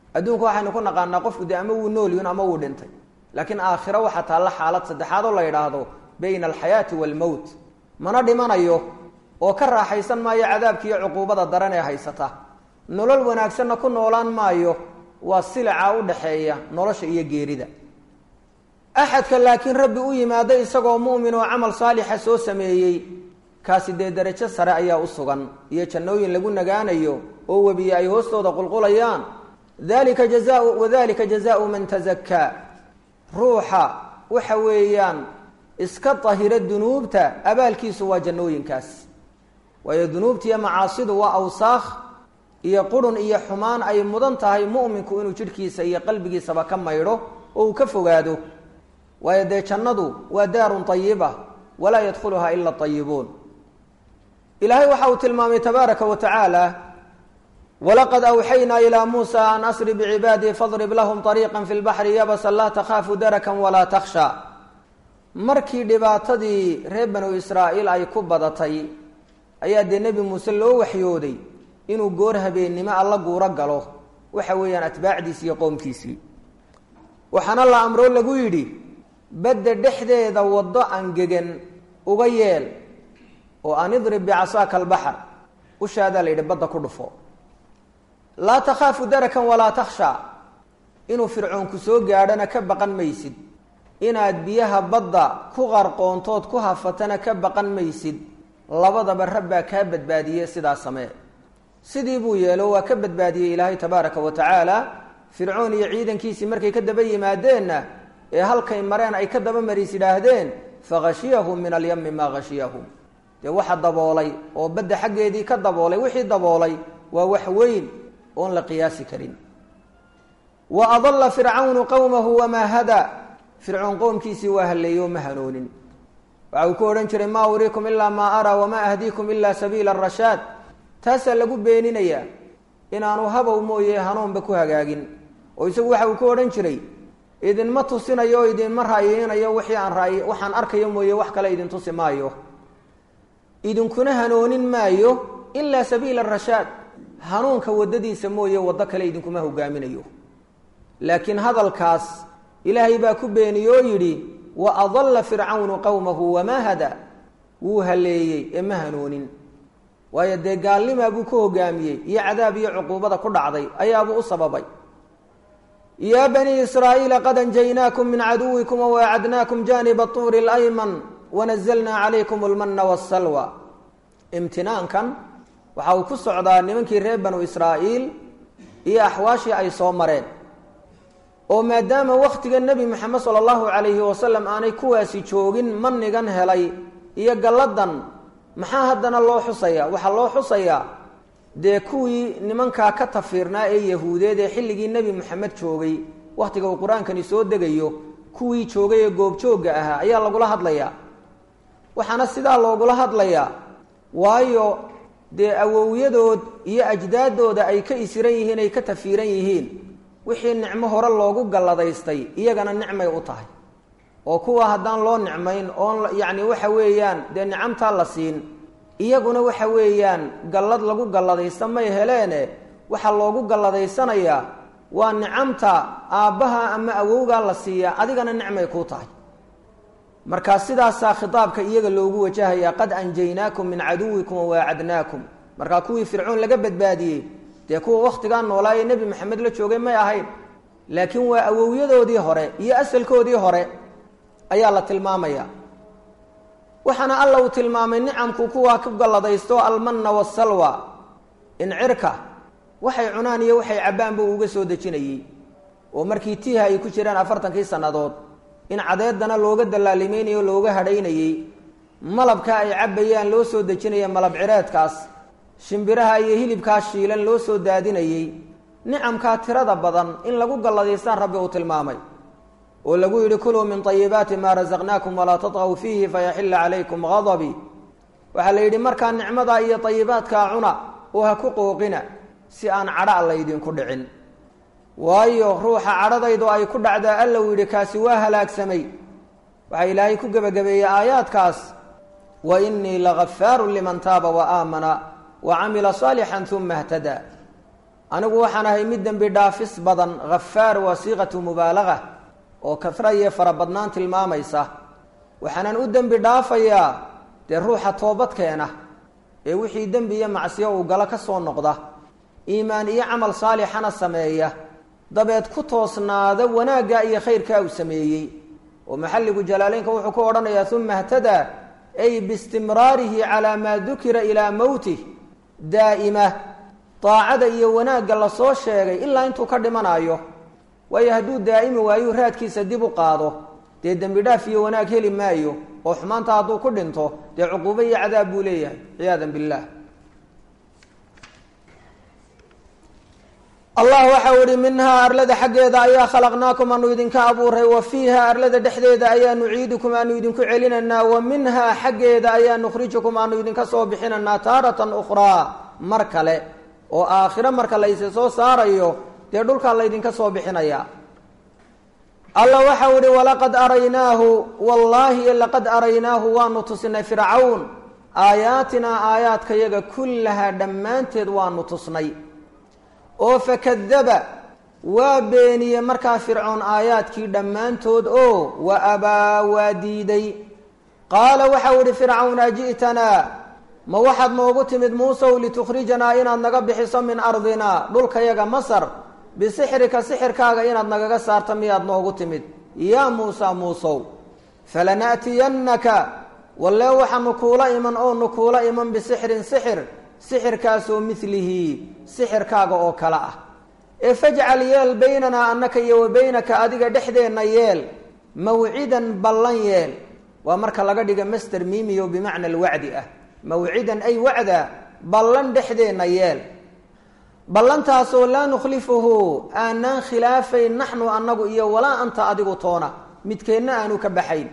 adduunka waxaynu ku naqaanaa qofku dee ama wuu noolyun ama wuu dhintay laakiin aakhiro waxaa taalla xaalad saddexaad oo la yidhaahdo bayna alxayaati waalmowt mana dhimanayo oo ka raaxaysan maayo cadaabka iyo cuquubada daran ee haysata nolol wanaagsanna ku noolaan maayo waa silica u dhaxeeya nolosha iyo geerida axadka laakiin rabbi u yimaado isagoo mu'min oo camal saalixa soo sameeyey kaasi dee derajo sare ayaa u sugan iyo jannooyin lagu nagaanayo oo webiye ay hoostooda qulqulayaan dalika jazau wadalika jazaau man tazakaa ruuxa waxa weeyaan iska dahira dunuubta abaalkiisu waa jannooyinkaas waayo dunuubtiiyo macaasidu waa awsaakh iyo qurun iyo xumaan ay mudan tahay mu'minku inuu jidhkiisa iyo qalbigiisaba ka maydho oo uu ka fogaado waayo dee jannadu waa daarun ayiba walaa yadkhuluhaa ila ayibuun ilaahay waxa uu tilmaamay tabaaraka wa tacaala walaqad awxaynaa ilaa muusa an asri bicibaadii fadrib lahum ariiqa fi lbaxri yabasan laa takhaafu darakan walaa takhsha markii dhibaatadii reer banu israa'iil ay ku badatay ayaa dee nebi muuse loo waxyooday inuu goor habeennimo alla guuro galo waxa weeyaan atbaacdiisi iyo qoomkiisii waxaana la amroo lagu yidhi badda dhexdeeda waddo angegan uga yeel oo an idrib bicasaaka albaxr ushaadaa la yidhi badda ku dhufo laa takhaafu darakan walaa takhsha inuu fircoonku soo gaadhana ka baqan maysid inaad biyaha badda ku qarqoontood ku hafatana ka baqan maysid labadaba rabbaa kaa badbaadiyey sidaa samee sidii buu yeelo waa ka badbaadiyey ilaahay tabaaraka wa tacaala fircoon iyo ciidankiisii markay ka daba yimaadeenna ee halkay mareen ay ka daba mariis yidhaahdeen fakhashiyahum min alyami maa khashiyahum dee waxa daboolay oo badda xaggeedii ka daboolay wixii daboolay waa wax weyn oon la qiyaasi karin wa adalla fircawnu qowmahu wamaa hada fircoon qowmkiisii waa halleeyo ma hanoonin waxa uu ku odhan jiray maa uriikum ilaa maa araa wamaa ahdiikum ilaa sabiila arashaad taasaa lagu beeninayaa inaanu habow mooye hanuunba ku hagaagin oo isagu waxa uu ku odhan jiray idinma tusinayo oo idinma raayeynayo wixii aan raay waxaan arkayo mooye wax kale idin tusi maayo idinkuna hanoonin maayo ilaa sabiila arashaad hanuunka waddadiisa mooye waddo kale idinkuma hogaaminayo laakiin hadalkaas ilaahay baa ku beeniye oo yidhi wa adalla fircawnu qowmahu wamaa hada wuu haleeyey ee ma hanoonin waayo dee gaalnimaa buu ku hogaamiyey iyo cadaab iyo cuquubada ku dhacday ayaabuu u sababay yaa banii israa'iila qad anjaynaakum min caduwikum wawaacadnaakum jaaniba tuuri اlayman wanazalnaa calaykum almana wasalwa imtinaankan waxa uu ku socdaa nimankii reer banu israa'iil iyo axwaashii ay soo mareen oo maadaama wakhtiga nebi moxamed sala allahu calayhi wasalam aanay kuwaasi joogin manigan helay iyo galladan maxaa haddana loo xusayaa waxaa loo xusayaa dee kuwii nimankaa ka tafiirnaa ee yahuudeed ee xilligii nebi moxamed joogay wakhtiga uu qur-aankani soo degayo kuwii joogay ee goobjoogga ahaa ayaa lagula hadlayaa waxaana sidaa loogula hadlayaa waayo dee awowyadood iyo ajdaadooda ay ka isiran yihiin ay ka tafiiran yihiin wixii nicmo hore loogu galladaystay iyagana nicmay u tahay oo kuwa haddaan loo nicmayn oon yacni waxa weeyaan dee nicamtaa la siin iyaguna waxa weeyaan gallad lagu galladaysta may heleene waxaa loogu galladaysanayaa waa nicamta aabbaha ama awowgaa la siiyaa adigana nicmay kuu tahay markaa sidaasaa khitaabka iyaga loogu wajahayaa qad anjaynaakum min caduwikum wawaacadnaakum markaa kuwii fircoon laga badbaadiyey dee kuwa wakhtigaa noolaa ee nebi maxamed la joogay may ahayn laakiin waa awowyadoodii hore iyo asalkoodii hore ayaa la tilmaamaya waxaana alla uu tilmaamay nicamku kuwaa ku galladaysto almanna wasalwa incirka waxay cunaan iyo waxay cabbaan buu uga soo dejinayey oo markii tiiha ay ku jiraan afartankii sannadood in cadeedana looga dallaalimaynayo looga hadhaynayey malabka ay cabbayaan loo soo dejinaya malab cireedkaas shimbiraha iyo hilibkaa shiilan loo soo daadinayey nicamkaa tirada badan in lagu galladaystaan rabbi uu tilmaamay oo lagu yidhi kuluu min ayibaati maa rasaqnaakum walaa tatqaw fiihi fayaxilla calaykum gadabii waxaa la yidhi markaa nicmadaa iyo ayibaadkaa cuna oo ha ku qooqina si aan cadha laydinku dhicin waayo ruuxa cadhadaydu ay ku dhacdaa alla uu yidhi kaasi waa halaagsamay waxaa ilaahay ku gebagabeeyey aayaadkaas wa inii lagafaarun liman taaba wa aamana wa camila saalixan uma htadaa anigu waxaan ahay mid dembi dhaafis badan hafaar waa siiqatu mubaalaga oo kasra iyo farabadnaan tilmaamaysa waxaanan u dembi dhaafayaa dee ruuxa toobadkeena ee wixii dembi iyo macsiyo uu galo ka soo noqda iimaan iyo camal saalixana sameeya dabeed ku toosnaada wanaagga iyo khayrkaa uu sameeyey oo maxalligu jalaaleynka wuxuu ku odhanayaa uma htadaa ay biistimraarihi calaa maa dukira ilaa mowtih daa'ima daacada iyo wanaagga lasoo sheegay ilaa intuu ka dhimanayo waayo hadduu daa'imi waayu raadkiisa dib u qaado dee dembi dhaaf iyo wanaag heli maayo oo xumaanta hadduu ku dhinto dee cuquubo iyo cadaab buu leeyahay ciyaadan billah allah waxa u ihi minhaa arlada xaggeeda ayaa khalaqnaakum aanu idinka abuuray wa fiiha arlada dhexdeeda ayaa nuciidukum aanu idinku celinaynaa wa minhaa xaggeeda ayaa nukhrijukum aanu idinka soo bixinaynaa taaratan ukhraa mar kale oo aakhiro marka layse soo saarayo dee dhulkaa laydinka soo bixinaya alla waxau ihi walaqad araynaahu wallaahi laqad araynaahu waanu tusinay fircawn aayaatinaa aayaadkayaga kullahaa dhammaanteed waanu tusnay oo fakadaba waa beeniyey markaa fircoon aayaadkii dhammaantood oo wa abaa waa diiday qaala waxau ihi fircawn aji'tanaa ma waxaad noogu timid muusow litukhrijanaa inaad naga bixiso min ardinaa dhulkayaga masar bisixrika sixirkaaga inaad nagaga saarta miyaad noogu timid yaa muusa muusow falana'tiyannaka wallee waxaanu kuula iman oonu kuula iman bisixrin sixir sixirkaasoo midlihi sixirkaaga oo kale ah ee fajcal yeel baynanaa annaka iyo wa baynaka adiga dhexdeenna yeel mawcidan ballan yeel waa marka laga dhiga master mimiyo bimacna alwacdi ah mawcidan ay wacda ballan dhexdeenna yeel ballantaasoo laa nukhlifuhu aanaan khilaafayn naxnu annagu iyo walaa anta adigu toona midkeenna aanu ka baxayn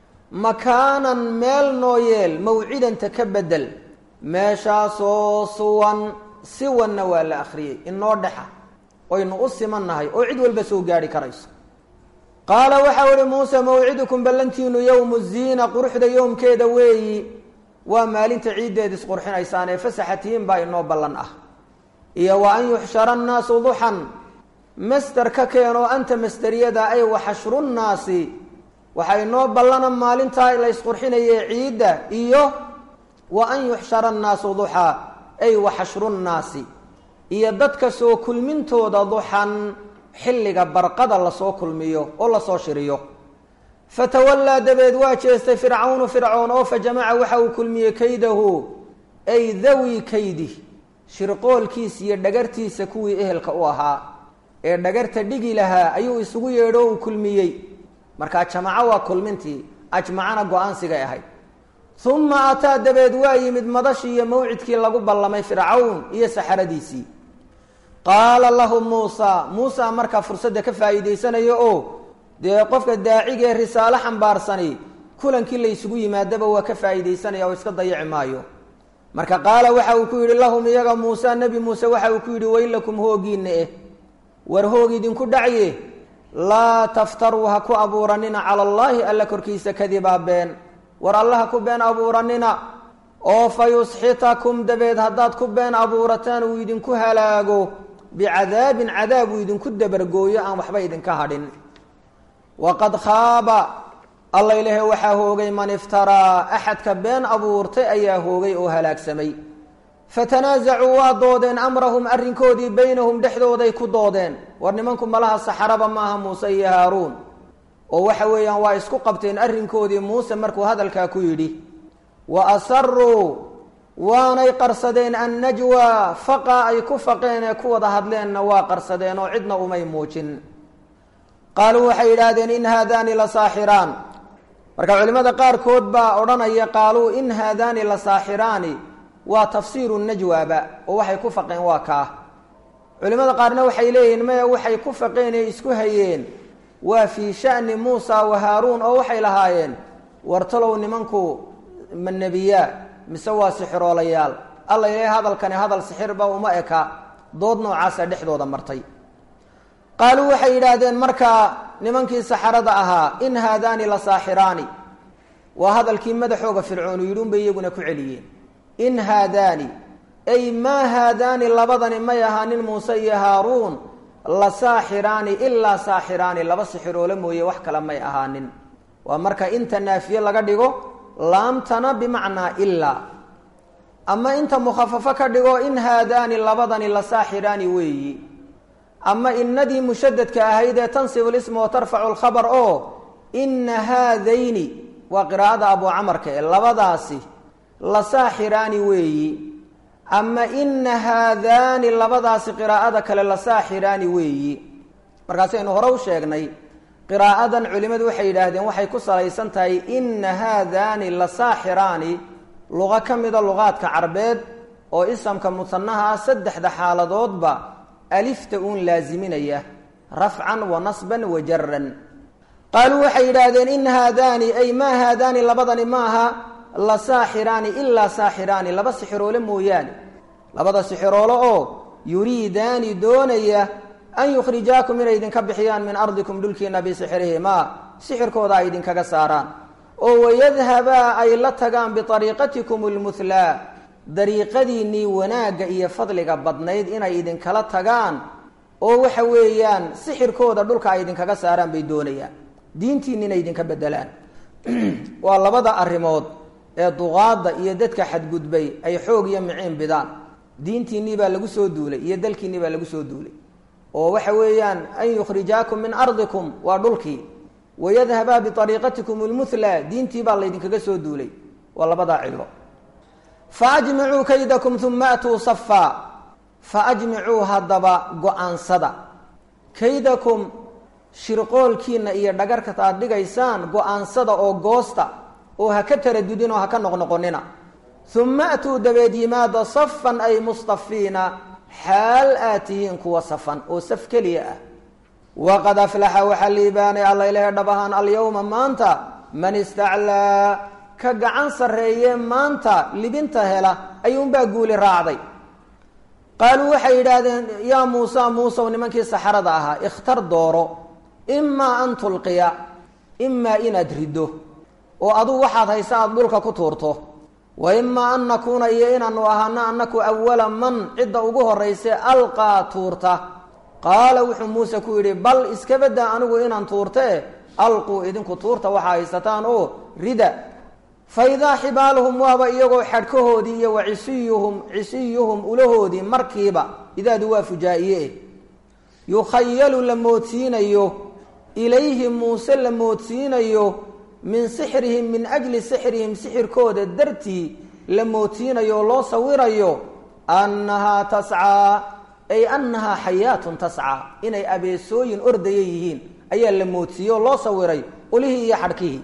makaanan meel noo yeel mawcidanta ka bedel meeshaasoo suwan siwanna waa la akhriyey inoo dhexa oynu u simannahay oo cid walba soo gaadhi karayso qaala waxau ihi muuse mawcidukum ballantiinu yowmu ziina quruxda yowmkeeda weeyi waa maalinta ciiddeed isqurxinaysaan ee fasaxatihiin baa inoo ballan ah iyo wa an yuxshara annaasu duxan master ka keenoo anta masteriyada ay waxashru nnaasi waxaa inoo ballana maalintaa la isqurxinaye ciidda iyo wa an yuxshara annaasu duxaa ay waxashru nnaasi iyo dadka soo kulmintooda duxan xilliga barqada lasoo kulmiyo oo lasoo shiriyo fatawallaa dabeed waa jeestay fircawnu fircoon oo fa jamaca waxa uu kulmiyey kaydahu ay dawi kaydi shirqoolkiisa iyo dhagartiisa kuwii ehelka u ahaa ee dhagarta dhigi lahaa ayuu isugu yeedho uu kulmiyey markaa jamaco waa kulmintii ajmacana go-aansigay ahayd uma ataa dabeed waa yimid madashii iyo mawcidkii lagu ballamay fircawn iyo saxaradiisii qaala lahu muusa muusa markaa fursadda ka faa'iidaysanaya oo dee qofka daacigee risaalo xambaarsani kulankii la ysugu yimaadaba waa ka faa'iidaysanaya oo iska dayaci maayo marka qaala waxa uu ku yidhi lahum iyaga muuse nebi muuse waxa uu ku yidhi weylakum hoogiinna eh war hoog idinku dhacye laa taftaruu ha ku abuuranina cala allaahi alla korkiisa kadibaa been war allaha ku been abuuranina oo fa yusxitakum dabeed haddaad ku been abuurataan uu idinku halaago bicadaabin cadaab uu idinku dabargooyo aan waxba idinka hadhin waqad khaaba alla ilahe waxaa hoogay man iftaraa axadka been abuurtay ayaa hoogay oo halaagsamay fatanaasacuu waa doodeen amrahum arrinkoodii baynahum dhexdooday ku doodeen war nimanku malaha saxaraba maaha muuse iyo haaruun oo waxa weeyaan waa isku qabteen arrinkoodii muuse markuu hadalkaa ku yidhi wa asaruu waanay qarsadeen annajwa faqa ay ku faqeen ee ku wada hadleenna waa qarsadeen oo cidna umay muujin qaaluu waxay yidhaahdeen in haadaani la saaxiraan marka culimmada qaarkood baa odhanaya qaaluu in haadaani la saaxiraani waa tafsiiru najwaaba oo waxay ku faqeen waa kaa culimmada qaarna waxay leeyihiin maya waxay ku faqeen ee isku hayeen waa fii sha'ni muusa wa haaruun oo waxay lahaayeen wartalow nimanku ma nebiyaa mise waa sixiroolayaal alla ilahay hadalkani hadal sixirba uma eka dood noocaasa dhexdooda martay qaaluu waxay yidhaahdeen markaa nimankii saxarada ahaa in haadaani la saaxiraani waa hadalkii madaxooga fircoonu yidhi unbay iyaguna ku celiyeen in haadaani ay maa haadaani labadani may ahaanin muuse iyo haaruun la saaxiraani ilaa saaxiraani laba sixiroole mooye wax kale may ahaanin waa marka inta naafiye laga dhigo laamtana bimacnaa ilaa ama inta mukhafafo ka dhigo in haadaani labadani la saaxiraani weeyi ama inadii mushadadka ahayd ee tansibu lisma wa tarfacu lkhabar oo ina haadayni waa qiraa'ada abu camarka ee labadaasi la saaxiraani weeyi ama ina haadaani labadaasi qiraa'ada kale la saaxiraani weeyi markaasaynu hore u sheegnay qiraa'adan culimmadu waxay yidhaahdeen waxay ku salaysan tahay ina haadaani la saaxiraani luqo ka mida luqaadka carbeed oo isamka musanaha ah saddexda xaaladoodba alifta uun laaziminaya rafcan wa nasban wa jaran qaaluu waxay yidhaahdeen in haadaani ay maa haadaani labadani maaha la saaxiraani ilaa saaxiraani laba sixiroole mooyaane labada sixiroole oo yuriidaani doonaya an yukhrijaakum inay idinka bixiyaan min ardikum dhulkiina bisixrihimaa sixirkooda ay idinkaga saaraan oo wayadhabaa ay la tagaan biariiqatikum lmuhlaa dariiqadiinnii wanaagga iyo fadliga badnayd inay idinkala tagaan oo waxa weeyaan sixirkooda dhulka ay idinkaga saaraan bay doonayaan diintiinni inay idinka bedelaan waa labada arrimood ee duqaadda iyo dadka xadgudbay ay xoog iyo miciin bidaan diintiinnii baa lagu soo duulay iyo dalkiinnii baa lagu soo duulay oo waxa weeyaan an yukhrijaakum min ardikum waa dhulkii wayadhabaa biariiqatikum lmuhlaa diintii baa laydinkaga soo duulay waa labadaa cilo faajmicuu kaydakum uma atuu safaa faajmicuu haddaba go-aansada kaydakum shirqoolkiina iyo dhagarka aad dhigaysaan go-aansada oo goosta oo ha ka taradudin oo ha ka noqnoqonina uma atuu dabeed yimaada safan ay mustafiina xaal aad tihiin kuwa safan oo saf keliya ah waqad aflaxa waxaa liibaanay alla ilahe dhab ahaan alyawma maanta man istaclaa ka gacan sarreeye maanta libinta hela ayuunbaa guuli raacday qaaluu waxay yidhaahdeen yaa muusa muusow nimankii saxarada ahaa ikhtar dooro imaa an tulqiya imaa inaad riddo oo adugu waxaad haysa aada dhulka ku tuurto wa imaa an nakuuna iyo inaanu ahaano annaku awala man cidda ugu horrayse alqaa tuurta qaala wuxuu muuse ku yidhi bal iska baddaa anigu inaan tuurtee alquu idinku tuurta waxaa haysataan oo rida fa idaa xibaaluhum waaba iyagoo xadhkahoodii iyo wa cisiyuhum cisiyuhum ulahoodii markiiba idaadu waa fujaa-iye yukhayalu la moodsiinayo ilayhi muuse la moodsiinayo min sixrihim min ajli sixrihim sixirkooda dartii la moodsiinayo oo loo sawirayo annahaa tascaa ay annahaa xayaatun tascaa inay abeesooyin ordaya yihiin ayaa la moodsiiyey oo loo sawiray ulihii iyo xadhkihii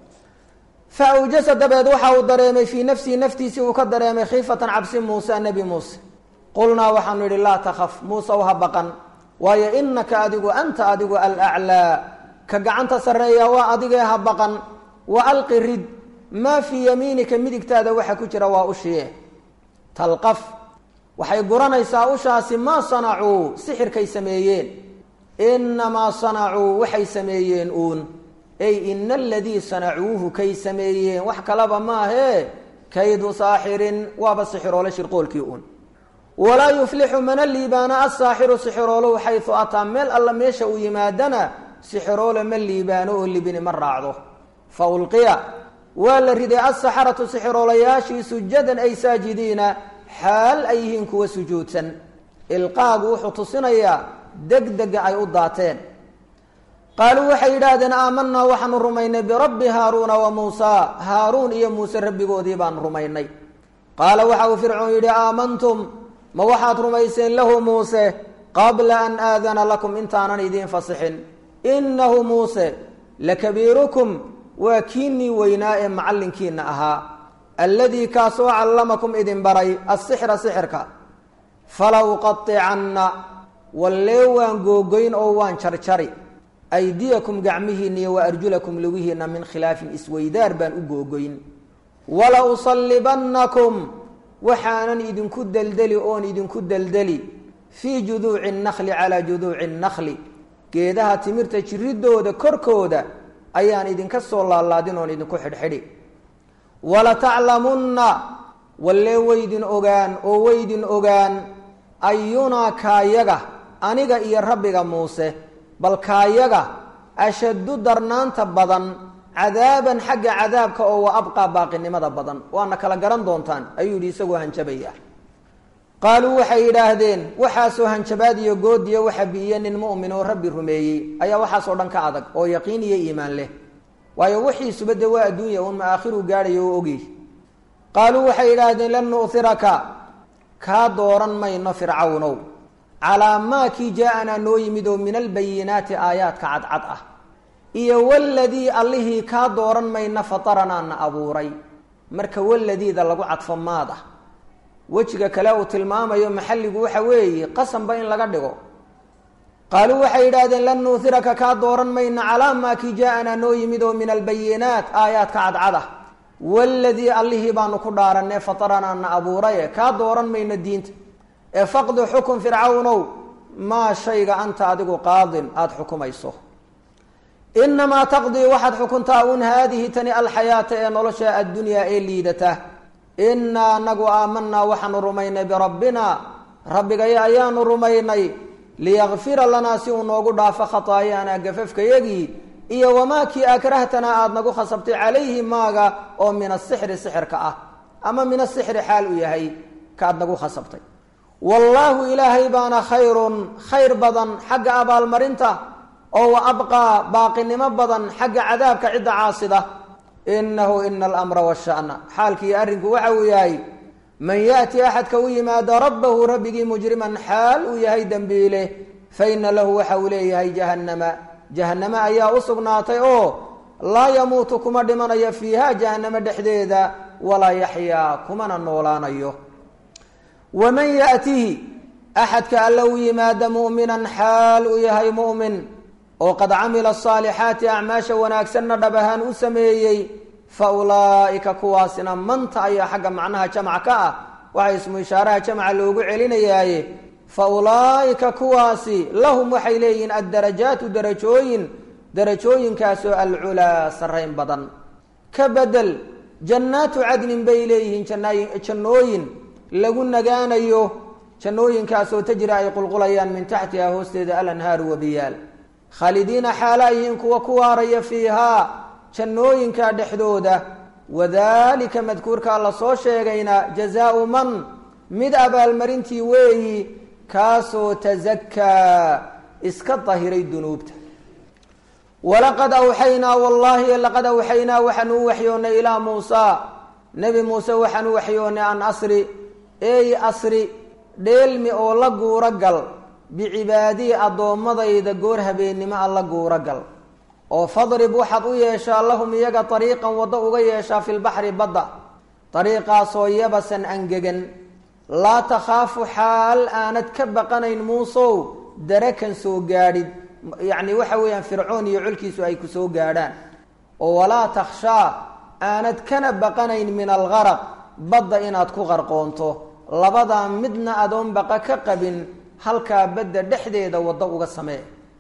fa awjasa dabeed waxa uu dareemay fii nafsihi naftiisii uu ka dareemay khiifatan cabsi muuse nebi muuse qulnaa waxaanu yidhi laa takhaf muuse ha baqan waayo inaka adigu anta adigu alaclaa ka gacanta sarreeya waa adigee ha baqan wa alqi rid maa fii yamiinika midigtaada waxa ku jira waa ushiye talqaf waxay guranaysaa ushaasi maa sanacuu sixirkay sameeyeen inamaa sanacuu waxay sameeyeen uun ay ina aladii sanacuuhu kay sameeyeen wax kalaba maahee kaydu saaxirin waaba sixiroole shirqoolkii uun walaa yuflixu mana liibaana asaaxiru sixirooluhu xayu ataa meel alla meesha uu yimaadana sixiroole ma liibaano oo libini ma raacdo fa ulqiya waa la riday asaxaratu sixiroolayaashii sujadan ay saajidiina xaal ay yihiin kuwa sujuudsan ilqaagu wuxuu tusinayaa degdega ay u daateen qaaluu waxay yidhaahdeen aamanaa waxaanu rumaynay birabbi haaruuna wa muusa haaruun iyo muuse rabbigoodii baanu rumaynay qaala waxa uu fircoon yidhi aamantum ma waxaad rumayseen lahu muuse qabla an aadana lakum intaanan idiin fasixin innahu muuse lakabiirukum waa kiinnii weynaa ee macallinkiina ahaa alladii kaasoo callamakum idin baray asixra sixirka fala uqaicanna wallee waan googoyn oo waan jarjari aydiyakum gacmihiinna iyo wa arjulakum lugihiinna min khilaafin isweydaar baan u googoyn wala usallibannakum waxaanan idinku deldeli oon idinku deldeli fii juduuci nnakli calaa juduuci nnakli geedaha timirta jiridooda korkooda ayaan idinka soo laalaadin oon idinku xidhxidhi walataclamunna wallee weydin ogaan oo weydin ogaan ayunaa kaayaga aniga iyo rabbiga muuse bal kaayaga ashaddu darnaanta badan cadaaban xagga cadaabka oo wa abqaa baaqinimada badan waana kala garan doontaan ayuu yidhi isagoo hanjabaya qaaluu waxay yidhaahdeen waxaasoo hanjabaad iyo goodiyo waxa bi'iye nin mu'min oo rabbi rumeeyey ayaa waxaasoo dhan ka adag oo yaqiin iyo iimaan leh waayo wixiisuba de waa adduunya uun maaakhiru gaadhayo oo ogyey qaaluu waxay yidhaahdeen lan nu'hiraka kaa dooran mayno fircawnow calaa maa kii jaa-anaa noo yimid oo min albayinaati aayaadka cadcad ah iyo waladii allihii kaa dooran mayna fataranaa na abuuray marka waladiida lagu cadfo maad ah wejiga kale uu tilmaamayo maxalligu waxa weeye qasanba in laga dhigo qaaluu waxay yidhaahdeen lan nuuhiraka kaa dooran mayna calaa maa kii jaa-anaa noo yimid oo min albayinaat aayaadka cadcad ah waladii allihii baanu ku dhaaranee fataranaa na abuuraye kaa dooran mayno diinta ee faqdi xukun fircawnow maa shayga anta adigu qaadin aada xukumayso inamaa taqdii waxaad xukuntaa un haadihi tani alxayaata ee nolosha addunyaa ee liidata inaa anagu aamanaa waxaanu rumaynay birabbina rabbigaya ayaanu rumaynay liyakfira lanaa si uu noogu dhaafo khataayaanaa gafafkayagii iyo wamaa kii akrahtanaa aada nagu khasabtay calayhi maaga oo min asixri sixirka ah ama min asixri xaal u yahay kaad nagu khasabtay wallaahu ilaahay baana khayrun khayr badan xagga abaalmarinta oo wa abqaa baaqinimo badan xagga cadaabka cidda caasida inahu ina alamra washana xaalkiiyo arrinku waxa uu yahay man yaati axadka u yimaado rabbahu rabbigii mujriman xaal uu yahay dembiile fa ina lahu waxa uu leeyahay jahannama jahanname ayaa u sugnaatay oo laa yamuutu kuma dhimanayo fiiha jahanname dhexdeeda walaa yaxyaa kumana noolaanayo waman yaatihi axadka alla u yimaada mu'minan xaal uu yahay mu'min oo qad camila asaalixaati acmaasha wanaagsanna dhab ahaan u sameeyey fa ulaa'ika kuwaasina manta ayaa xagga macnaha jamc ka ah waxaa ismu ishaaraha jamca loogu celinayaaye fa ulaa'ika kuwaasi lahum waxay leeyihiin addarajaatu darajooyin darajooyinkaasoo alculaa sarrayn badan ka bedel jannaatu cadnin bay leeyihiin jannooyin lagu nagaanayo jannooyinkaasoo tajri ay qulqulayaan min taxtiha hoosteeda alanhaaru wabiyaal khaalidiina xaala yihiin kuwa ku waaraya fiihaa jannooyinka dhexdooda wadalika madkuurkaa la soo sheegayna jazaau man mid abaalmarintii weeyi kaasoo tasakaa iska dahiray dunuubta walaqad awxaynaa wallaahi laqad awxaynaa waxaanu u waxyoonnay ilaa muusa nebi muuse waxaan u waxyoonnay an asri ey asri dheelmi oo la guuro gal bicibaadii addoommadayda goor habeennimo a la guuro gal oo fadrib waxaad u yeeshaa lahum iyaga dariiqan waddo uga yeeshaa filbaxri badda dariiqaasoo yabasan angegan laa takhaafu xaal aanad ka baqanayn muusow darakan soo gaadhid yacni waxa weeyaan fircoon iyo colkiisu ay ku soo gaadhaan oo walaa takhshaa aanad kana baqanayn min algaraq badda inaad ku qarqoonto labadaa midna adoon baqa ka qabin halkaa badda dhexdeeda waddo uga samee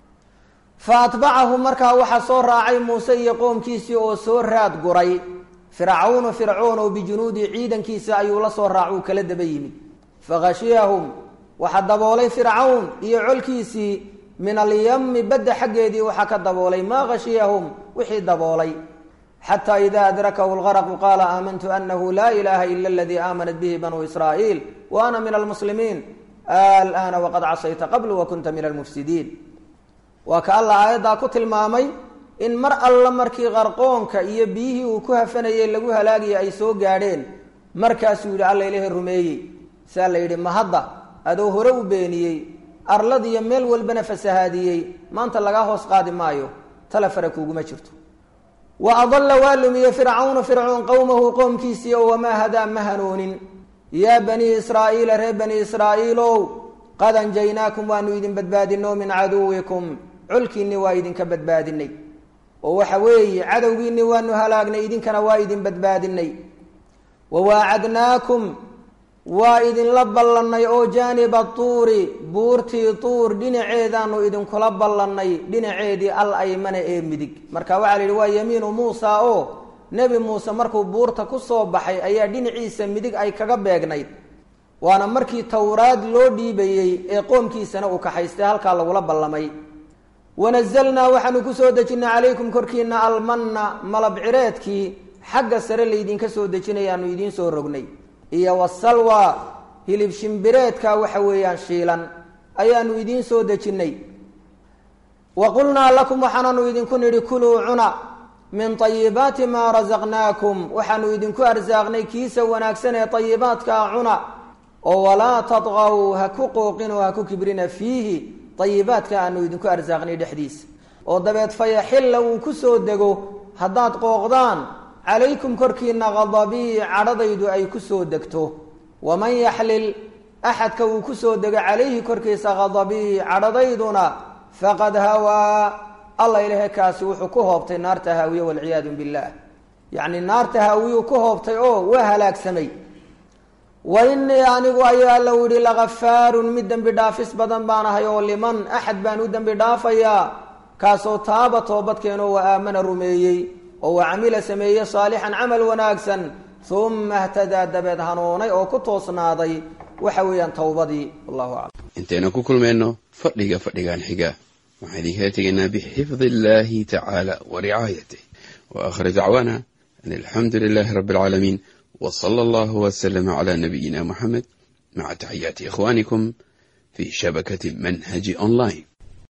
fa atbacahu markaa waxaa soo raacay muuse iyo qoomkiisii oo soo raad guray fircawnu fircoon oo bijunuudi ciidankiisa ayuu la soo raac uu kala daba yimid fakhashiyahum waxaa daboolay fircawn iyo colkiisii min alyami badda xaggeedii waxaa ka daboolay maa khashiyahum wixii daboolay xataa ida adrakahu lgaraqu qaala aamantu anahu laa ilaha ila aladii aamanat bihi banuu israa'iil wa ana min almuslimiin alana waqad casayta qablu wa kunta min almufsidiin waa ka alla aayaddaa ku tilmaamay in mar alla markii qarqoonka iyo biyihii uu ku hafanayay lagu halaagaya ay soo gaadheen markaasuu yidhi alla ilahi rumeeyey saa la yidhi mahadda adoo hore u beeniyey arladiyo meel walbana fasahaadiyey maanta lagaa hoos qaadi maayo tala fara kuuguma jirto wa adalla waa lumiye fircawnu fircoon qowmahu qoomkiisii oo wamaa hadaa ma hanuunin yaa banii israa'iila reer bani israa'iilow qad anjaynaakum waanu idin badbaadino min caduwikum colkiinni waa idinka badbaadinay oo waxa weeye cadowgiinni waanu halaagnay idinkana waa idin badbaadinay wawaacadnaakum waa idinla ballannay oo jaaniba tuuri buurtii tuur dhinaceedaanu idinkula ballannay dhinaceedii al aymana ee midig marka waxaa la yidhi waa yamiinu muusa oo nebi muuse markuu buurta ku soo baxay ayaa dhinaciisa midig ay kaga beegnayd waana markii towraad loo dhiibayey ee qoomkiisana uu kaxaystay halkaa lagula ballamay wanazalnaa waxaanu kusoo dejinnay calaykum korkiina almanna malab cireedkii xagga sare laydinka soo dejinayaanu idiin soo rognay iyo wasalwa hilib shimbireedka waxa weeyaan shiilan ayaanu idiin soo dejinnay wa qulnaa lakum waxaananu idinku nidhi kuluu cuna min ayibaati maa rasaqnaakum waxaanu idinku arsaaqnay kiisa wanaagsan ee ayibaadkaa cuna oo walaa tadqaw ha ku qooqin oo ha ku kibrina fiihi ayibaadka aanu idinku arsaaqnay dhexdiisa oo dabeed fayaxilla uu ku soo dego haddaad qooqdaan calaykum korkiina qadabii cadhadaydu ay ku soo degto waman yaxlil axadka uu ku soo dego calayhi korkiisa qadabii cadhadayduna faqad hawaa alla ilahe kaasi wuxuu ku hoobtay naarta haawiye walciyaadu billaah yacni naarta haawiyuu ku hoobtay oo waa halaagsamay wa inii anigu ayaa alla yihi lakafaarun mid dembi dhaafis badan baan ahay oo liman axad baan u dembi dhaafayaa kaasoo taaba toobadkeenoo wa aamana rumeeyey oo wa camila sameeye saalixan camal wanaagsan uma htadaa dabeed hanuunay oo ku toosnaaday waxa weeyaan towbadii wallahu aclam intaynu ku kulmayno fadhiga fadhigan xiga waxaan idinkala tegaynaa bixifdi illahi tacaala wa ricaayatih wa aakhir dacwaana an alxamdu lilahi rabbi alcaalamiin w sala allahu wslama cla nabiyina muxamed maca taxiyaati ikhwanikum fi shabakati manhaji online